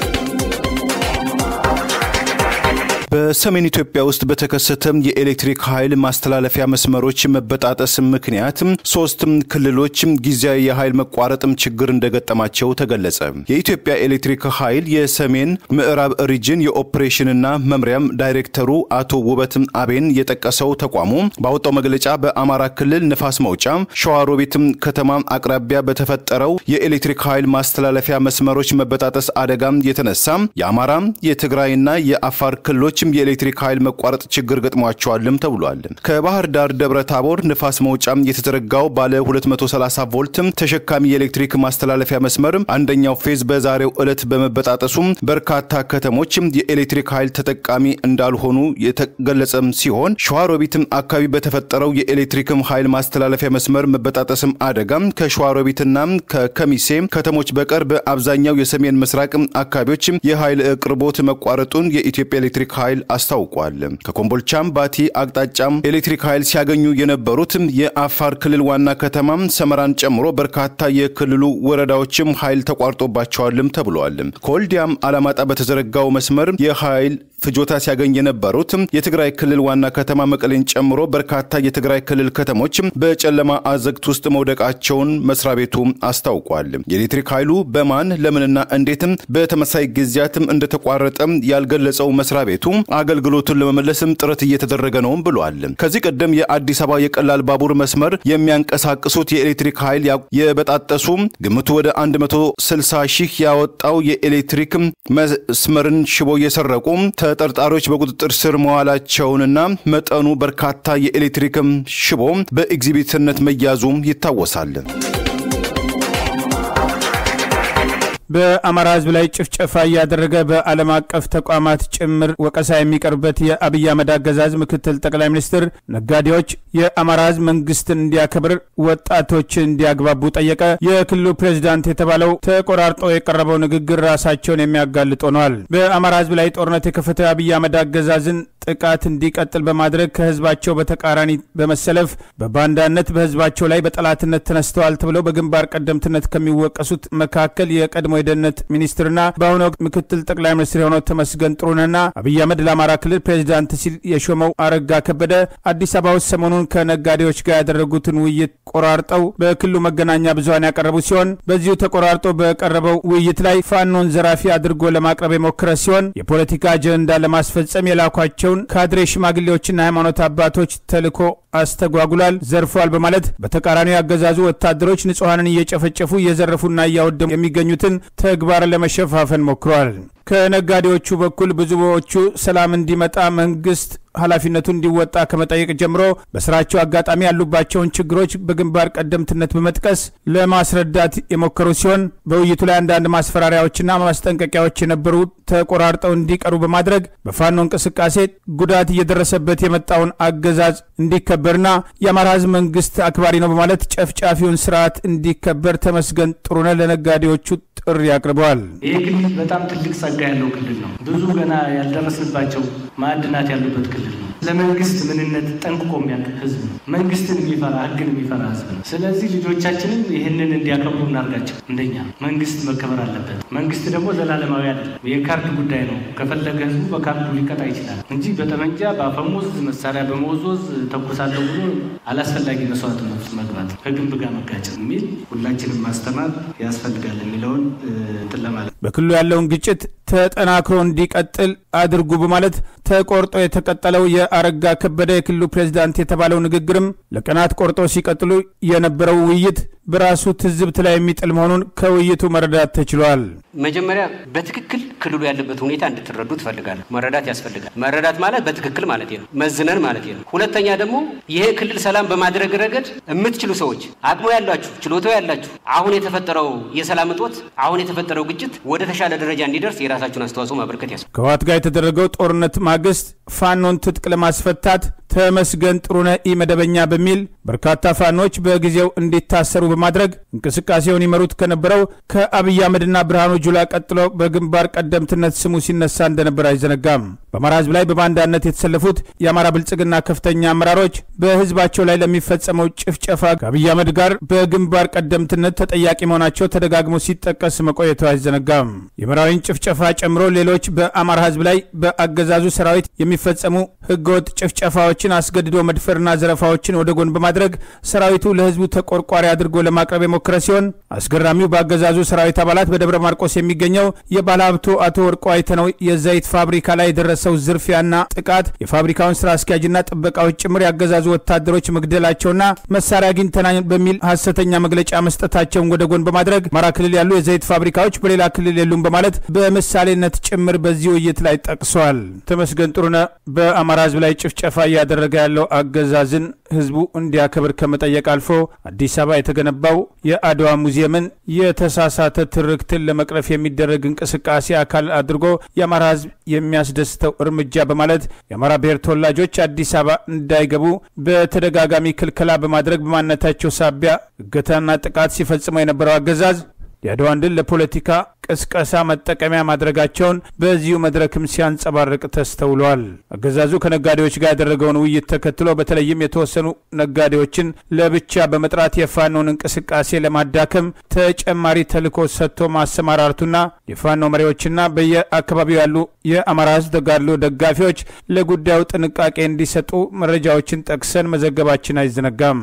በሰሜን ኢትዮጵያ ውስጥ በተከሰተም የኤሌክትሪክ ኃይል ማስተላለፊያ መስመሮች መበጣጠስ ምክንያት ሶስት ክልሎች ጊዜያዊ የኃይል መቋረጥም ችግር እንደገጠማቸው ተገለጸ። የኢትዮጵያ ኤሌክትሪክ ኃይል የሰሜን ምዕራብ ሪጅን የኦፕሬሽንና መምሪያም ዳይሬክተሩ አቶ ውበት አቤን የጠቀሰው ተቋሙ ባወጣው መግለጫ በአማራ ክልል ንፋስ መውጫ ሸዋሮቢትም ከተማ አቅራቢያ በተፈጠረው የኤሌክትሪክ ኃይል ማስተላለፊያ መስመሮች መበጣጠስ አደጋም የተነሳ የአማራ የትግራይና የአፋር ክልሎች የኤሌክትሪክ ኃይል መቋረጥ ችግር ገጥሟቸዋልም ተብሏል። ከባህር ዳር ደብረ ታቦር ንፋስ መውጫም የተዘረጋው ባለ 230 ቮልት ተሸካሚ የኤሌክትሪክ ማስተላለፊያ መስመር አንደኛው ፌዝ በዛሬው ዕለት በመበጣጠሱም በርካታ ከተሞች የኤሌክትሪክ ኃይል ተጠቃሚ እንዳልሆኑ የተገለጸም ሲሆን ሸዋሮቢትም አካባቢ በተፈጠረው የኤሌክትሪክም ኃይል ማስተላለፊያ መስመር መበጣጠስም አደጋ ከሸዋሮቢትና ከከሚሴ ከተሞች በቀር በአብዛኛው የሰሜን ምስራቅ አካባቢዎች የኃይል አቅርቦት መቋረጡን የኢትዮጵያ ኤሌክትሪክ ኃይል አስታውቋል። ከኮምቦልቻም ባቲ አቅጣጫም ኤሌክትሪክ ኃይል ሲያገኙ የነበሩት የአፋር ክልል ዋና ከተማ ሰመራን ጨምሮ በርካታ የክልሉ ወረዳዎችም ኃይል ተቋርጦባቸዋልም ተብሏል። ከወልዲያም አላማጣ በተዘረጋው መስመር የኃይል ፍጆታ ሲያገኝ የነበሩት የትግራይ ክልል ዋና ከተማ መቀሌን ጨምሮ በርካታ የትግራይ ክልል ከተሞች በጨለማ አዘግት ውስጥ መውደቃቸውን መስሪያ ቤቱ አስታውቋል። የኤሌክትሪክ ኃይሉ በማን ለምንና እንዴትም በተመሳይ ጊዜያትም እንደተቋረጠ ያልገለጸው መስሪያ ቤቱ አገልግሎቱን ለመመለስም ጥረት እየተደረገ ነውም ብሏል። ከዚህ ቀደም የአዲስ አበባ የቀላል ባቡር መስመር የሚያንቀሳቅሱት የኤሌክትሪክ ኃይል የበጣጠሱ ግምቱ ወደ 160 ሺህ ያወጣው የኤሌክትሪክ መስመርን ሽቦ እየሰረቁ ተጠርጣሪዎች በቁጥጥር ስር መዋላቸውንና መጠኑ በርካታ የኤሌክትሪክም ሽቦ በኤግዚቢትነት መያዙም ይታወሳል። በአማራ ሕዝብ ላይ ጭፍጨፋ እያደረገ በዓለም አቀፍ ተቋማት ጭምር ወቀሳ የሚቀርብበት የአብይ አህመድ አገዛዝ ምክትል ጠቅላይ ሚኒስትር ነጋዴዎች የአማራ ሕዝብ መንግስትን እንዲያከብር ወጣቶችን እንዲያግባቡ ጠየቀ። የክልሉ ፕሬዚዳንት የተባለው ተቆራርጦ የቀረበው ንግግር ራሳቸውን የሚያጋልጥ ሆነዋል። በአማራ ሕዝብ ላይ ጦርነት የከፈተው የአብይ አህመድ አገዛዝን ጥቃት እንዲቀጥል በማድረግ ከህዝባቸው በተቃራኒ በመሰለፍ በባንዳነት በህዝባቸው ላይ በጠላትነት ተነስተዋል ተብለው በግንባር ቀደምትነት ከሚወቀሱት መካከል የቀድሞ የደህንነት ሚኒስትርና በአሁኑ ወቅት ምክትል ጠቅላይ ሚኒስትር የሆነው ተመስገን ጥሩነህና አብይ አህመድ ለአማራ ክልል ፕሬዚዳንት ሲል የሾመው አረጋ ከበደ አዲስ አበባ ውስጥ ሰሞኑን ከነጋዴዎች ጋር ያደረጉትን ውይይት ቆራርጠው በክልሉ መገናኛ ብዙኃን ያቀረቡ ሲሆን በዚሁ ተቆራርጦ በቀረበው ውይይት ላይ ፋኖን ዘራፊ አድርጎ ለማቅረብ የሞከረ ሲሆን የፖለቲካ አጀንዳ ለማስፈጸም የላኳቸው ያላቸውን ካድሬ ሽማግሌዎችና ሃይማኖት አባቶች ተልዕኮ አስተጓጉሏል፣ ዘርፏል በማለት በተቃራኒው ያገዛዙ ወታደሮች ንጹሐንን እየጨፈጨፉ እየዘረፉና እያወደሙ የሚገኙትን ተግባር ለመሸፋፈን ሞክረዋል። ከነጋዴዎቹ በኩል ብዙዎቹ ሰላም እንዲመጣ መንግስት ኃላፊነቱ እንዲወጣ ከመጠየቅ ጀምሮ በስራቸው አጋጣሚ ያሉባቸውን ችግሮች በግንባር ቀደምትነት በመጥቀስ ለማስረዳት የሞከሩ ሲሆን በውይይቱ ላይ አንዳንድ ማስፈራሪያዎችና ማስጠንቀቂያዎች የነበሩ ተቆራርጠው እንዲቀሩ በማድረግ በፋኖ እንቅስቃሴ ጉዳት እየደረሰበት የመጣውን አገዛዝ እንዲከበርና የአማራ ሕዝብ መንግስት አክባሪ ነው በማለት ጨፍጫፊውን ስርዓት እንዲከበር ተመስገን ጥሩነህ ለነጋዴዎቹ ጥሪ አቅርበዋል። ይህ ክልል በጣም ትልቅ ጸጋ ያለው ክልል ነው። ብዙ ገና ያልደረስንባቸው ማዕድናት ያሉበት ክልል ነው። ለመንግስት ምንነት ጠንቅቆ የሚያውቅ ህዝብ ነው። መንግስትን የሚፈራ ህግን የሚፈራ ህዝብ ነው። ስለዚህ ልጆቻችንም ይህንን እንዲያከብሩ እናርጋቸው። እንደኛ መንግስት መከበር አለበት። መንግስት ደግሞ ዘላለማዊ አይደለም። የካርድ ጉዳይ ነው። ከፈለገ ህዝቡ በካርዱ ሊቀጣ ይችላል እንጂ በጠመንጃ በአፈሙዝ መሳሪያ በመወዝወዝ ተኩሳለሁ ብሎ አላስፈላጊ መስዋዕትነት መግባት ከግንብ ጋር መጋጨት የሚል ሁላችንም ማስተማር ያስፈልጋል የሚለውን እንትን ለማለት በክልሉ ያለውን ግጭት ተጠናክሮ እንዲቀጥል አድርጉ በማለት ተቆርጦ የተቀጠለው የአረጋ ከበደ የክልሉ ፕሬዝዳንት የተባለው ንግግርም ለቀናት ቆርጦ ሲቀጥሉ የነበረው ውይይት በራሱ ትዝብት ላይ የሚጥል መሆኑን ከውይይቱ መረዳት ተችሏል። መጀመሪያ በትክክል ክልሉ ያለበት ሁኔታ እንድትረዱ ትፈልጋለሁ። መረዳት ያስፈልጋል። መረዳት ማለት በትክክል ማለት ነው፣ መዝነን ማለት ነው። ሁለተኛ ደግሞ ይሄ ክልል ሰላም በማድረግ ረገድ የምትችሉ ሰዎች፣ አቅሙ ያላችሁ፣ ችሎታው ያላችሁ አሁን የተፈጠረው የሰላም እጦት፣ አሁን የተፈጠረው ግጭት ወደ ተሻለ ደረጃ እንዲደርስ የራሳችሁን አስተዋጽኦ ማበርከት ያስ ከህወሓት ጋር የተደረገው ጦርነት ማግስት ፋኖን ትጥቅ ለማስፈታት ተመስገን ጥሩነህ ኢመደበኛ በሚል በርካታ ፋኖች በጊዜው እንዲታሰሩ በማድረግ እንቅስቃሴውን ይመሩት ከነበረው ከአብይ አህመድና ብርሃኑ ጁላ ቀጥሎ በግንባር ቀደምትነት ስሙ ሲነሳ እንደነበር አይዘነጋም። በአማራ ህዝብ ላይ በባንዳነት የተሰለፉት የአማራ ብልጽግና ከፍተኛ አመራሮች በህዝባቸው ላይ ለሚፈጸመው ጭፍጨፋ ከአብይ አህመድ ጋር በግንባር ቀደምትነት ተጠያቂ መሆናቸው ተደጋግሞ ሲጠቀስ መቆየቱ አይዘነጋም። የመራዊን ጭፍጨፋ ጨምሮ ሌሎች በአማራ ህዝብ ላይ በአገዛዙ ሰራዊት የሚፈጸሙ ህገወጥ ጭፍጨፋዎችን አስገድዶ መድፈርና ዘረፋዎችን ወደ ጎን በማድረግ ሰራዊቱ ለህዝቡ ተቆርቋሪ አድርጎ ለማቅረብ የሞከረ ሲሆን አስገራሚው በአገዛዙ ሰራዊት አባላት በደብረ ማርቆስ የሚገኘው የባለሀብቱ አቶ ወርቁ አይተነው የዘይት ፋብሪካ ላይ የደረሰው ዝርፊያና ጥቃት የፋብሪካውን ስራ አስኪያጅና ጥበቃዎች ጭምር ያገዛዙ ወታደሮች መግደላቸውና መሳሪያ አግኝተናል በሚል ሀሰተኛ መግለጫ መስጠታቸውን ወደ ጎን በማድረግ አማራ ክልል ያሉ የዘይት ፋብሪካዎች በሌላ ክልል የሉም በማለት በምሳሌነት ጭምር በዚህ ውይይት ላይ ጠቅሰዋል። ተመስገን ጥሩነህ በአማራ ህዝብ ላይ ጭፍጨፋ እያደረገ ያለው አገዛዝን ህዝቡ እንዲያከብር ከመጠየቅ አልፎ አዲስ አበባ የተገነባው የአድዋ ሙዚየምን የተሳሳተ ትርክትን ለመቅረፍ የሚደረግ እንቅስቃሴ አካል አድርጎ የአማራ ህዝብ የሚያስደስተው እርምጃ በማለት የአማራ ብሔር ተወላጆች አዲስ አበባ እንዳይገቡ በተደጋጋሚ ክልከላ በማድረግ በማንነታቸው ሳቢያ እገታና ጥቃት ሲፈጽመው የነበረው አገዛዝ የአድዋን ድል ለፖለቲካ ቅስቀሳ መጠቀሚያ ማድረጋቸውን በዚሁ መድረክም ሲያንጸባርቅ ተስተውሏል። አገዛዙ ከነጋዴዎች ጋር ያደረገውን ውይይት ተከትሎ በተለይም የተወሰኑ ነጋዴዎችን ለብቻ በመጥራት የፋኖን እንቅስቃሴ ለማዳከም ተጨማሪ ተልዕኮ ሰጥቶ ማሰማራቱና የፋኖ መሪዎችና በየአካባቢው ያሉ የአማራ ህዝብ ተጋድሎ ደጋፊዎች ለጉዳዩ ጥንቃቄ እንዲሰጡ መረጃዎችን ጠቅሰን መዘገባችን አይዘነጋም።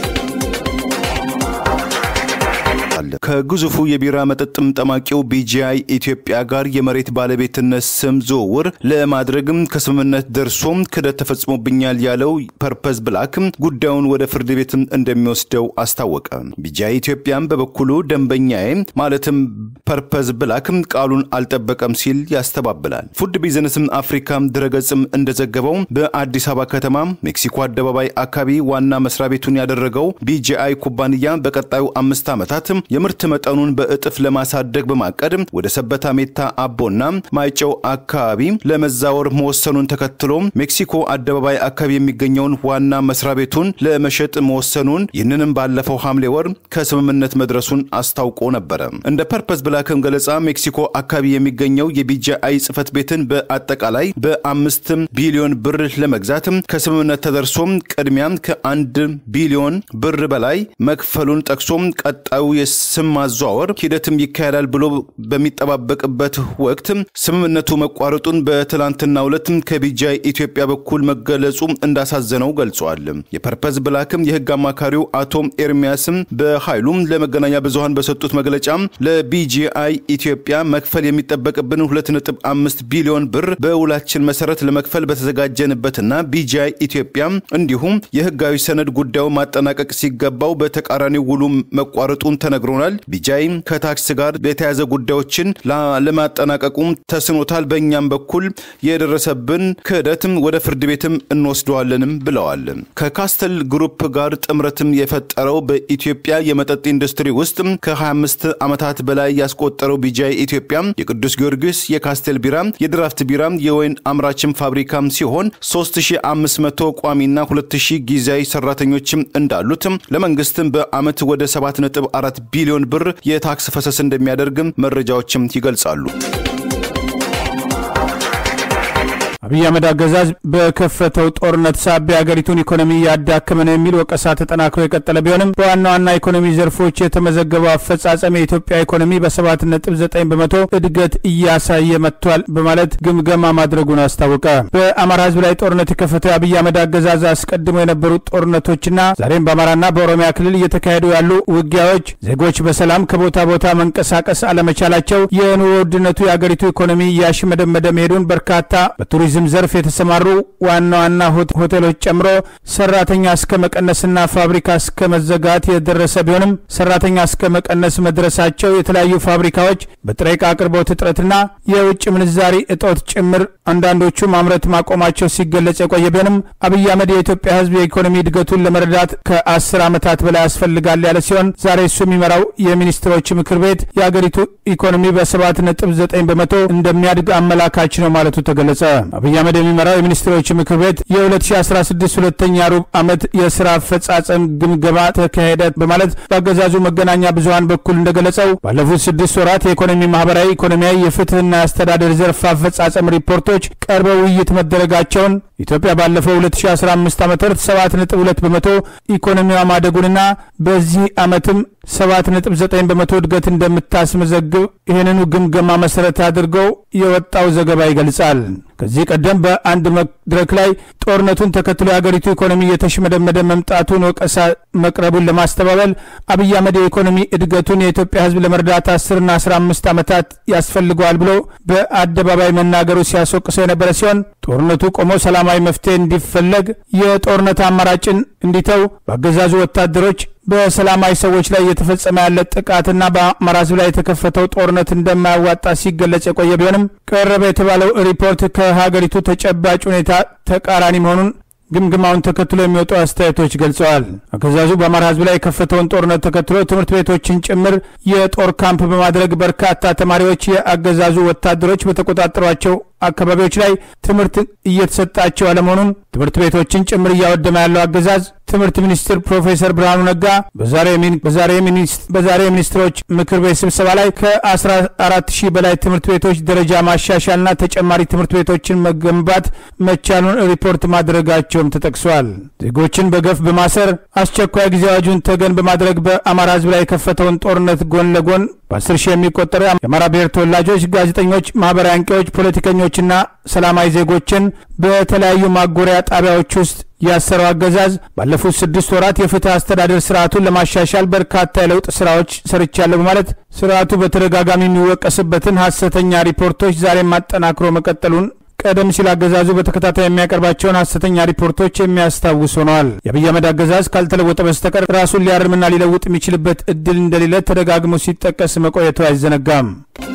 ከግዙፉ የቢራ መጠጥም ጠማቂው ቢጂአይ ኢትዮጵያ ጋር የመሬት ባለቤትነት ስም ዝውውር ለማድረግም ከስምምነት ደርሶም ክደት ተፈጽሞብኛል ያለው ፐርፐዝ ብላክ ጉዳዩን ወደ ፍርድ ቤት እንደሚወስደው አስታወቀ። ቢጂአይ ኢትዮጵያም በበኩሉ ደንበኛዬ ማለትም ፐርፐዝ ብላክ ቃሉን አልጠበቀም ሲል ያስተባብላል። ፉድ ቢዝነስም አፍሪካ ድረገጽም እንደዘገበው በአዲስ አበባ ከተማ ሜክሲኮ አደባባይ አካባቢ ዋና መስሪያ ቤቱን ያደረገው ቢጂአይ ኩባንያ በቀጣዩ አምስት ዓመታት የምርት መጠኑን በእጥፍ ለማሳደግ በማቀድ ወደ ሰበታ ሜታ አቦና ማይጨው አካባቢ ለመዛወር መወሰኑን ተከትሎ ሜክሲኮ አደባባይ አካባቢ የሚገኘውን ዋና መስሪያ ቤቱን ለመሸጥ መወሰኑን ይህንንም ባለፈው ሐምሌ ወር ከስምምነት መድረሱን አስታውቆ ነበረ። እንደ ፐርፐስ ብላክም ገለጻ ሜክሲኮ አካባቢ የሚገኘው የቢጂአይ ጽህፈት ቤትን በአጠቃላይ በአምስት ቢሊዮን ብር ለመግዛት ከስምምነት ተደርሶም ቅድሚያ ከአንድ ቢሊዮን ብር በላይ መክፈሉን ጠቅሶም ቀጣዩ የስም ማዘዋወር ሂደትም ይካሄዳል ብሎ በሚጠባበቅበት ወቅት ስምምነቱ መቋረጡን በትላንትናው ዕለት ከቢጃይ ኢትዮጵያ በኩል መገለጹ እንዳሳዘነው ገልጿል። የፐርፐዝ ብላክም የህግ አማካሪው አቶ ኤርሚያስም በኃይሉም ለመገናኛ ብዙሃን በሰጡት መግለጫ ለቢጂአይ ኢትዮጵያ መክፈል የሚጠበቅብን 2.5 ቢሊዮን ብር በውላችን መሰረት ለመክፈል በተዘጋጀንበትና ቢጂአይ ኢትዮጵያ እንዲሁም የህጋዊ ሰነድ ጉዳዩ ማጠናቀቅ ሲገባው በተቃራኒ ውሉ መቋረጡን ተነግሮናል። ቢጃይ ከታክስ ጋር የተያዘ ጉዳዮችን ለማጠናቀቁም ተስኖታል። በእኛም በኩል የደረሰብን ክህደትም ወደ ፍርድ ቤትም እንወስደዋለንም ብለዋል። ከካስተል ግሩፕ ጋር ጥምረትም የፈጠረው በኢትዮጵያ የመጠጥ ኢንዱስትሪ ውስጥ ከ25 ዓመታት በላይ ያስቆጠረው ቢጃይ ኢትዮጵያ የቅዱስ ጊዮርጊስ፣ የካስቴል ቢራ፣ የድራፍት ቢራ፣ የወይን አምራችም ፋብሪካም ሲሆን 3500 ቋሚና 2000 ጊዜያዊ ሰራተኞችም እንዳሉት ለመንግስትም በአመት ወደ 7.4 ቢሊዮን ብር የታክስ ፈሰስ እንደሚያደርግም መረጃዎችም ይገልጻሉ። አብይ አህመድ አገዛዝ በከፈተው ጦርነት ሳቢያ የሀገሪቱን ኢኮኖሚ እያዳከመ ነው የሚል ወቀሳ ተጠናክሮ የቀጠለ ቢሆንም በዋና ዋና ኢኮኖሚ ዘርፎች የተመዘገበው አፈጻጸም የኢትዮጵያ ኢኮኖሚ በሰባት ነጥብ ዘጠኝ በመቶ እድገት እያሳየ መጥቷል በማለት ግምገማ ማድረጉን አስታወቀ። በአማራ ህዝብ ላይ ጦርነት የከፈተው የአብይ አህመድ አገዛዝ አስቀድሞ የነበሩት ጦርነቶችና ዛሬም በአማራና በኦሮሚያ ክልል እየተካሄዱ ያሉ ውጊያዎች ዜጎች በሰላም ከቦታ ቦታ መንቀሳቀስ አለመቻላቸው የኑሮ ውድነቱ የአገሪቱ ኢኮኖሚ እያሽመደመደ መሄዱን በርካታ በቱሪዝም ቱሪዝም ዘርፍ የተሰማሩ ዋና ዋና ሆቴሎች ጨምሮ ሰራተኛ እስከ መቀነስና ፋብሪካ እስከ መዘጋት የደረሰ ቢሆንም ሰራተኛ እስከ መቀነስ መድረሳቸው የተለያዩ ፋብሪካዎች በጥሬ ዕቃ አቅርቦት እጥረትና የውጭ ምንዛሪ እጦት ጭምር አንዳንዶቹ ማምረት ማቆማቸው ሲገለጽ የቆየ ቢሆንም አብይ አህመድ የኢትዮጵያ ህዝብ የኢኮኖሚ እድገቱን ለመረዳት ከአስር ዓመታት በላይ ያስፈልጋል ያለ ሲሆን ዛሬ እሱ የሚመራው የሚኒስትሮች ምክር ቤት የአገሪቱ ኢኮኖሚ በሰባት ነጥብ ዘጠኝ በመቶ እንደሚያድግ አመላካች ነው ማለቱ ተገለጸ። አብይ አህመድ የሚመራው የሚኒስትሮች ምክር ቤት የ2016 ሁለተኛ ሩብ ዓመት የስራ አፈጻጸም ግምገማ ተካሄደ በማለት በአገዛዙ መገናኛ ብዙሀን በኩል እንደገለጸው ባለፉት ስድስት ወራት የኢኮኖሚ፣ ማህበራዊ፣ ኢኮኖሚያዊ፣ የፍትህና የአስተዳደር ዘርፍ አፈጻጸም ሪፖርቶች ቀርበው ውይይት መደረጋቸውን ኢትዮጵያ ባለፈው 2015 ዓ ም 7.2 በመቶ ኢኮኖሚዋ ማደጉንና በዚህ ዓመትም 7.9 በመቶ እድገት እንደምታስመዘግብ ይህንኑ ግምገማ መሰረት አድርገው የወጣው ዘገባ ይገልጻል። ከዚህ ቀደም በአንድ መድረክ ላይ ጦርነቱን ተከትሎ የአገሪቱ ኢኮኖሚ እየተሽመደመደ መምጣቱን ወቀሳ መቅረቡን ለማስተባበል አብይ አህመድ የኢኮኖሚ እድገቱን የኢትዮጵያ ሕዝብ ለመርዳት 10ና 15 ዓመታት ያስፈልገዋል ብሎ በአደባባይ መናገሩ ሲያስወቅሰው የነበረ ሲሆን ጦርነቱ ቆሞ ሰላማዊ መፍትሄ እንዲፈለግ የጦርነት አማራጭን እንዲተው በአገዛዙ ወታደሮች በሰላማዊ ሰዎች ላይ እየተፈጸመ ያለ ጥቃትና በአማራ ህዝብ ላይ የተከፈተው ጦርነት እንደማያዋጣ ሲገለጽ የቆየ ቢሆንም ቀረበ የተባለው ሪፖርት ከሀገሪቱ ተጨባጭ ሁኔታ ተቃራኒ መሆኑን ግምግማውን ተከትሎ የሚወጡ አስተያየቶች ገልጸዋል። አገዛዙ በአማራ ህዝብ ላይ የከፈተውን ጦርነት ተከትሎ ትምህርት ቤቶችን ጭምር የጦር ካምፕ በማድረግ በርካታ ተማሪዎች የአገዛዙ ወታደሮች በተቆጣጠሯቸው አካባቢዎች ላይ ትምህርት እየተሰጣቸው አለመሆኑን ትምህርት ቤቶችን ጭምር እያወደመ ያለው አገዛዝ ትምህርት ሚኒስትር ፕሮፌሰር ብርሃኑ ነጋ በዛሬ የሚኒስትሮች ምክር ቤት ስብሰባ ላይ ከ14 ሺህ በላይ ትምህርት ቤቶች ደረጃ ማሻሻልና ተጨማሪ ትምህርት ቤቶችን መገንባት መቻሉን ሪፖርት ማድረጋቸውም ተጠቅሷል። ዜጎችን በገፍ በማሰር አስቸኳይ ጊዜ አዋጁን ተገን በማድረግ በአማራ ህዝብ ላይ የከፈተውን ጦርነት ጎን ለጎን በአስር ሺህ የሚቆጠሩ የአማራ ብሔር ተወላጆች፣ ጋዜጠኞች፣ ማህበራዊ አንቂዎች፣ ፖለቲከኞችና ሰላማዊ ዜጎችን በተለያዩ ማጎሪያ ጣቢያዎች ውስጥ ያሰረው አገዛዝ ባለፉት ስድስት ወራት የፍትህ አስተዳደር ስርዓቱን ለማሻሻል በርካታ የለውጥ ስራዎች ሰርቻለሁ በማለት ስርዓቱ በተደጋጋሚ የሚወቀስበትን ሐሰተኛ ሪፖርቶች ዛሬም አጠናክሮ መቀጠሉን ቀደም ሲል አገዛዙ በተከታታይ የሚያቀርባቸውን ሐሰተኛ ሪፖርቶች የሚያስታውስ ሆነዋል። የአብይ አህመድ አገዛዝ ካልተለወጠ በስተቀር ራሱን ሊያርምና ሊለውጥ የሚችልበት እድል እንደሌለ ተደጋግሞ ሲጠቀስ መቆየቱ አይዘነጋም።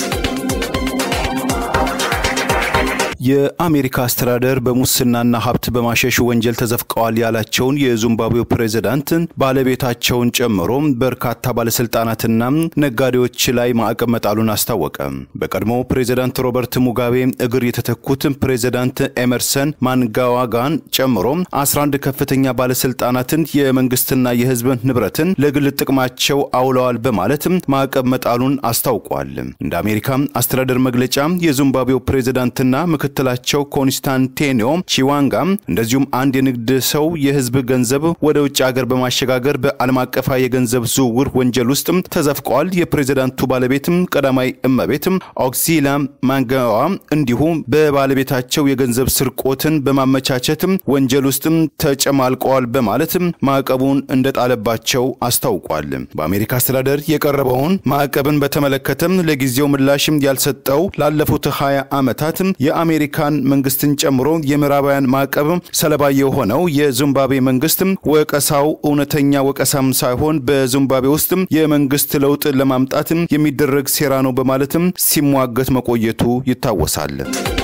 የአሜሪካ አስተዳደር በሙስናና ሀብት በማሸሽ ወንጀል ተዘፍቀዋል ያላቸውን የዚምባብዌው ፕሬዝዳንት ባለቤታቸውን ጨምሮ በርካታ ባለስልጣናትና ነጋዴዎች ላይ ማዕቀብ መጣሉን አስታወቀ። በቀድሞው ፕሬዝዳንት ሮበርት ሙጋቤ እግር የተተኩት ፕሬዝዳንት ኤመርሰን ማንጋዋጋን ጨምሮ 11 ከፍተኛ ባለስልጣናትን የመንግስትና የህዝብ ንብረትን ለግል ጥቅማቸው አውለዋል በማለት ማዕቀብ መጣሉን አስታውቋል። እንደ አሜሪካ አስተዳደር መግለጫ የዚምባብዌው ፕሬዝዳንትና ምክትል ምክትላቸው ኮንስታንቲኖ ቺዋንጋ እንደዚሁም አንድ የንግድ ሰው የህዝብ ገንዘብ ወደ ውጭ ሀገር በማሸጋገር በዓለም አቀፋ የገንዘብ ዝውውር ወንጀል ውስጥ ተዘፍቀዋል። የፕሬዚዳንቱ ባለቤትም ቀዳማይ እመቤትም ኦክሲላ ማንጋዋ እንዲሁም በባለቤታቸው የገንዘብ ስርቆትን በማመቻቸት ወንጀል ውስጥም ተጨማልቀዋል በማለት ማዕቀቡን እንደጣለባቸው አስታውቋል። በአሜሪካ አስተዳደር የቀረበውን ማዕቀብን በተመለከተም ለጊዜው ምላሽም ያልሰጠው ላለፉት 20 ዓመታት የአሜሪካን መንግስትን ጨምሮ የምዕራባውያን ማዕቀብ ሰለባ የሆነው የዚምባብዌ መንግስት ወቀሳው እውነተኛ ወቀሳም ሳይሆን በዚምባብዌ ውስጥ የመንግስት ለውጥ ለማምጣት የሚደረግ ሴራ ነው በማለትም ሲሟገት መቆየቱ ይታወሳል።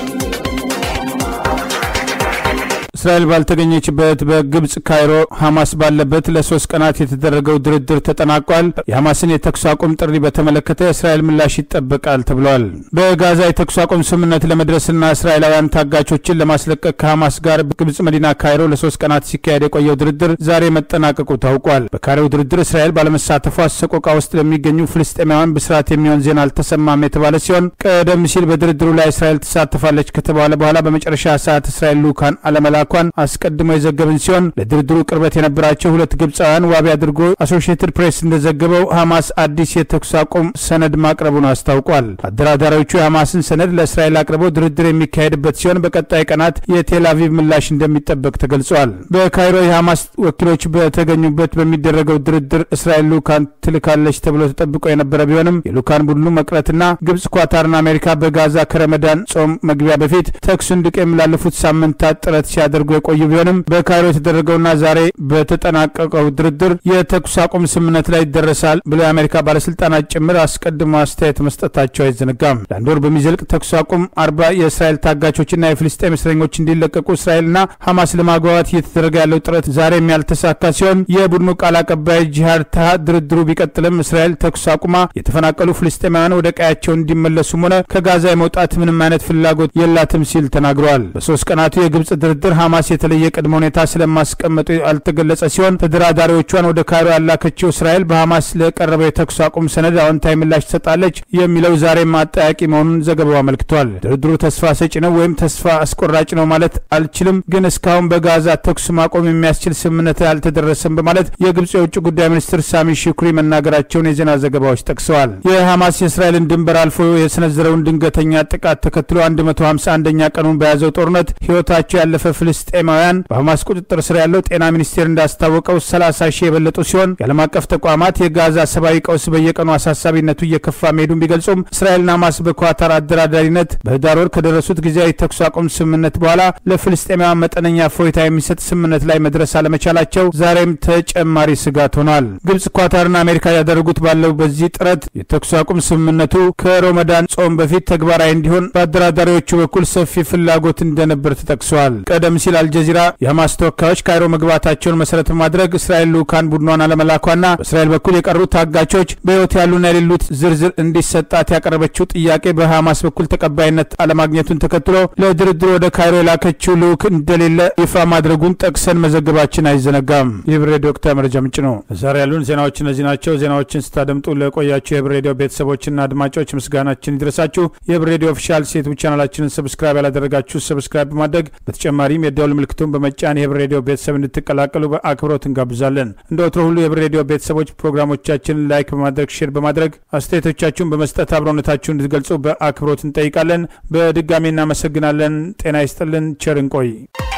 እስራኤል ባልተገኘችበት በግብጽ ካይሮ ሐማስ ባለበት ለሶስት ቀናት የተደረገው ድርድር ተጠናቋል። የሐማስን የተኩስ አቁም ጥሪ በተመለከተ የእስራኤል ምላሽ ይጠበቃል ተብሏል። በጋዛ የተኩስ አቁም ስምምነት ለመድረስና እስራኤላውያን ታጋቾችን ለማስለቀቅ ከሐማስ ጋር በግብጽ መዲና ካይሮ ለሶስት ቀናት ሲካሄድ የቆየው ድርድር ዛሬ መጠናቀቁ ታውቋል። በካይሮው ድርድር እስራኤል ባለመሳተፏ ሰቆቃ ውስጥ ለሚገኙ ፍልስጤማውያን ብስራት የሚሆን ዜና አልተሰማም የተባለ ሲሆን ቀደም ሲል በድርድሩ ላይ እስራኤል ትሳተፋለች ከተባለ በኋላ በመጨረሻ ሰዓት እስራኤል ልዑካን አለመላኳ ኳን አስቀድሞ የዘገብን ሲሆን ለድርድሩ ቅርበት የነበራቸው ሁለት ግብፃውያን ዋቢ አድርጎ አሶሺየትድ ፕሬስ እንደዘገበው ሐማስ አዲስ የተኩስ አቁም ሰነድ ማቅረቡን አስታውቋል። አደራዳሪዎቹ የሐማስን ሰነድ ለእስራኤል አቅርበው ድርድር የሚካሄድበት ሲሆን በቀጣይ ቀናት የቴል አቪቭ ምላሽ እንደሚጠበቅ ተገልጿል። በካይሮ የሐማስ ወኪሎች በተገኙበት በሚደረገው ድርድር እስራኤል ልኡካን ትልካለች ተብሎ ተጠብቆ የነበረ ቢሆንም የልኡካን ቡድኑ መቅረትና ግብጽ፣ ኳታርና አሜሪካ በጋዛ ከረመዳን ጾም መግቢያ በፊት ተኩስ እንዲቆም ላለፉት ሳምንታት ጥረት ሲያደርጉ የቆዩ ቢሆንም በካይሮ የተደረገውና ዛሬ በተጠናቀቀው ድርድር የተኩስ አቁም ስምምነት ላይ ይደረሳል ብለው የአሜሪካ ባለስልጣናት ጭምር አስቀድሞ አስተያየት መስጠታቸው አይዘነጋም። ለአንድ ወር በሚዘልቅ ተኩስ አቁም አርባ የእስራኤል ታጋቾችና የፍልስጤም እስረኞች እንዲለቀቁ እስራኤልና ሐማስ ለማግባባት እየተደረገ ያለው ጥረት ዛሬም ያልተሳካ ሲሆን የቡድኑ ቃል አቀባይ ጂሃድ ታሃ ድርድሩ ቢቀጥልም እስራኤል ተኩስ አቁማ የተፈናቀሉ ፍልስጤማውያን ወደ ቀያቸው እንዲመለሱም ሆነ ከጋዛ የመውጣት ምንም አይነት ፍላጎት የላትም ሲል ተናግረዋል። በሶስት ቀናቱ የግብጽ ድርድር ሐማስ የተለየ ቅድመ ሁኔታ ስለማስቀመጡ ያልተገለጸ ሲሆን ተደራዳሪዎቿን ወደ ካይሮ ያላከችው እስራኤል በሐማስ ለቀረበው የተኩስ አቁም ሰነድ አዎንታዊ ምላሽ ትሰጣለች የሚለው ዛሬም አጠያቂ መሆኑን ዘገባው አመልክቷል። ድርድሩ ተስፋ ሰጪ ነው ወይም ተስፋ አስቆራጭ ነው ማለት አልችልም፣ ግን እስካሁን በጋዛ ተኩስ ማቆም የሚያስችል ስምምነት አልተደረሰም በማለት የግብጽ የውጭ ጉዳይ ሚኒስትር ሳሚ ሹክሪ መናገራቸውን የዜና ዘገባዎች ጠቅሰዋል። የሐማስ የእስራኤልን ድንበር አልፎ የሰነዘረውን ድንገተኛ ጥቃት ተከትሎ 151ኛ ቀኑን በያዘው ጦርነት ሕይወታቸው ያለፈ ፍልስጤማውያን በሐማስ ቁጥጥር ስር ያለው ጤና ሚኒስቴር እንዳስታወቀው 30 ሺህ የበለጡ ሲሆን የዓለም አቀፍ ተቋማት የጋዛ ሰብአዊ ቀውስ በየቀኑ አሳሳቢነቱ እየከፋ መሄዱን ቢገልጹም እስራኤልና ሐማስ በኳታር አደራዳሪነት በህዳር ወር ከደረሱት ጊዜያዊ ተኩስ አቁም ስምምነት በኋላ ለፍልስጤማውያን መጠነኛ ፎይታ የሚሰጥ ስምምነት ላይ መድረስ አለመቻላቸው ዛሬም ተጨማሪ ስጋት ሆኗል። ግብጽ፣ ኳታርና አሜሪካ ያደረጉት ባለው በዚህ ጥረት የተኩስ አቁም ስምምነቱ ከሮመዳን ጾም በፊት ተግባራዊ እንዲሆን በአደራዳሪዎቹ በኩል ሰፊ ፍላጎት እንደነበር ተጠቅሷል። ቀደም ሲል አልጀዚራ የሐማስ ተወካዮች ካይሮ መግባታቸውን መሰረት በማድረግ እስራኤል ልኡካን ቡድኗን አለመላኳና በእስራኤል በኩል የቀሩት ታጋቾች በሕይወት ያሉና የሌሉት ዝርዝር እንዲሰጣት ያቀረበችው ጥያቄ በሐማስ በኩል ተቀባይነት አለማግኘቱን ተከትሎ ለድርድር ወደ ካይሮ የላከችው ልኡክ እንደሌለ ይፋ ማድረጉን ጠቅሰን መዘገባችን አይዘነጋም። የህብር ሬዲዮ ወቅታዊ መረጃ ምንጭ ነው። ዛሬ ያሉን ዜናዎች እነዚህ ናቸው። ዜናዎችን ስታደምጡ ለቆያችሁ የህብር ሬዲዮ ቤተሰቦችና አድማጮች ምስጋናችን ይድረሳችሁ። የህብር ሬዲዮ ኦፊሻል ሴቱ ቻናላችንን ሰብስክራይብ ያላደረጋችሁ ሰብስክራይብ በማድረግ በተጨማሪም የደውል ምልክቱን በመጫን የህብር ሬዲዮ ቤተሰብ እንድትቀላቀሉ በአክብሮት እንጋብዛለን። እንደ ወትሮ ሁሉ የህብር ሬዲዮ ቤተሰቦች ፕሮግራሞቻችንን ላይክ በማድረግ ሼር በማድረግ አስተያየቶቻችሁን በመስጠት አብሮነታችሁን እንድትገልጹ በአክብሮት እንጠይቃለን። በድጋሚ እናመሰግናለን። ጤና ይስጥልን። ቸር እንቆይ።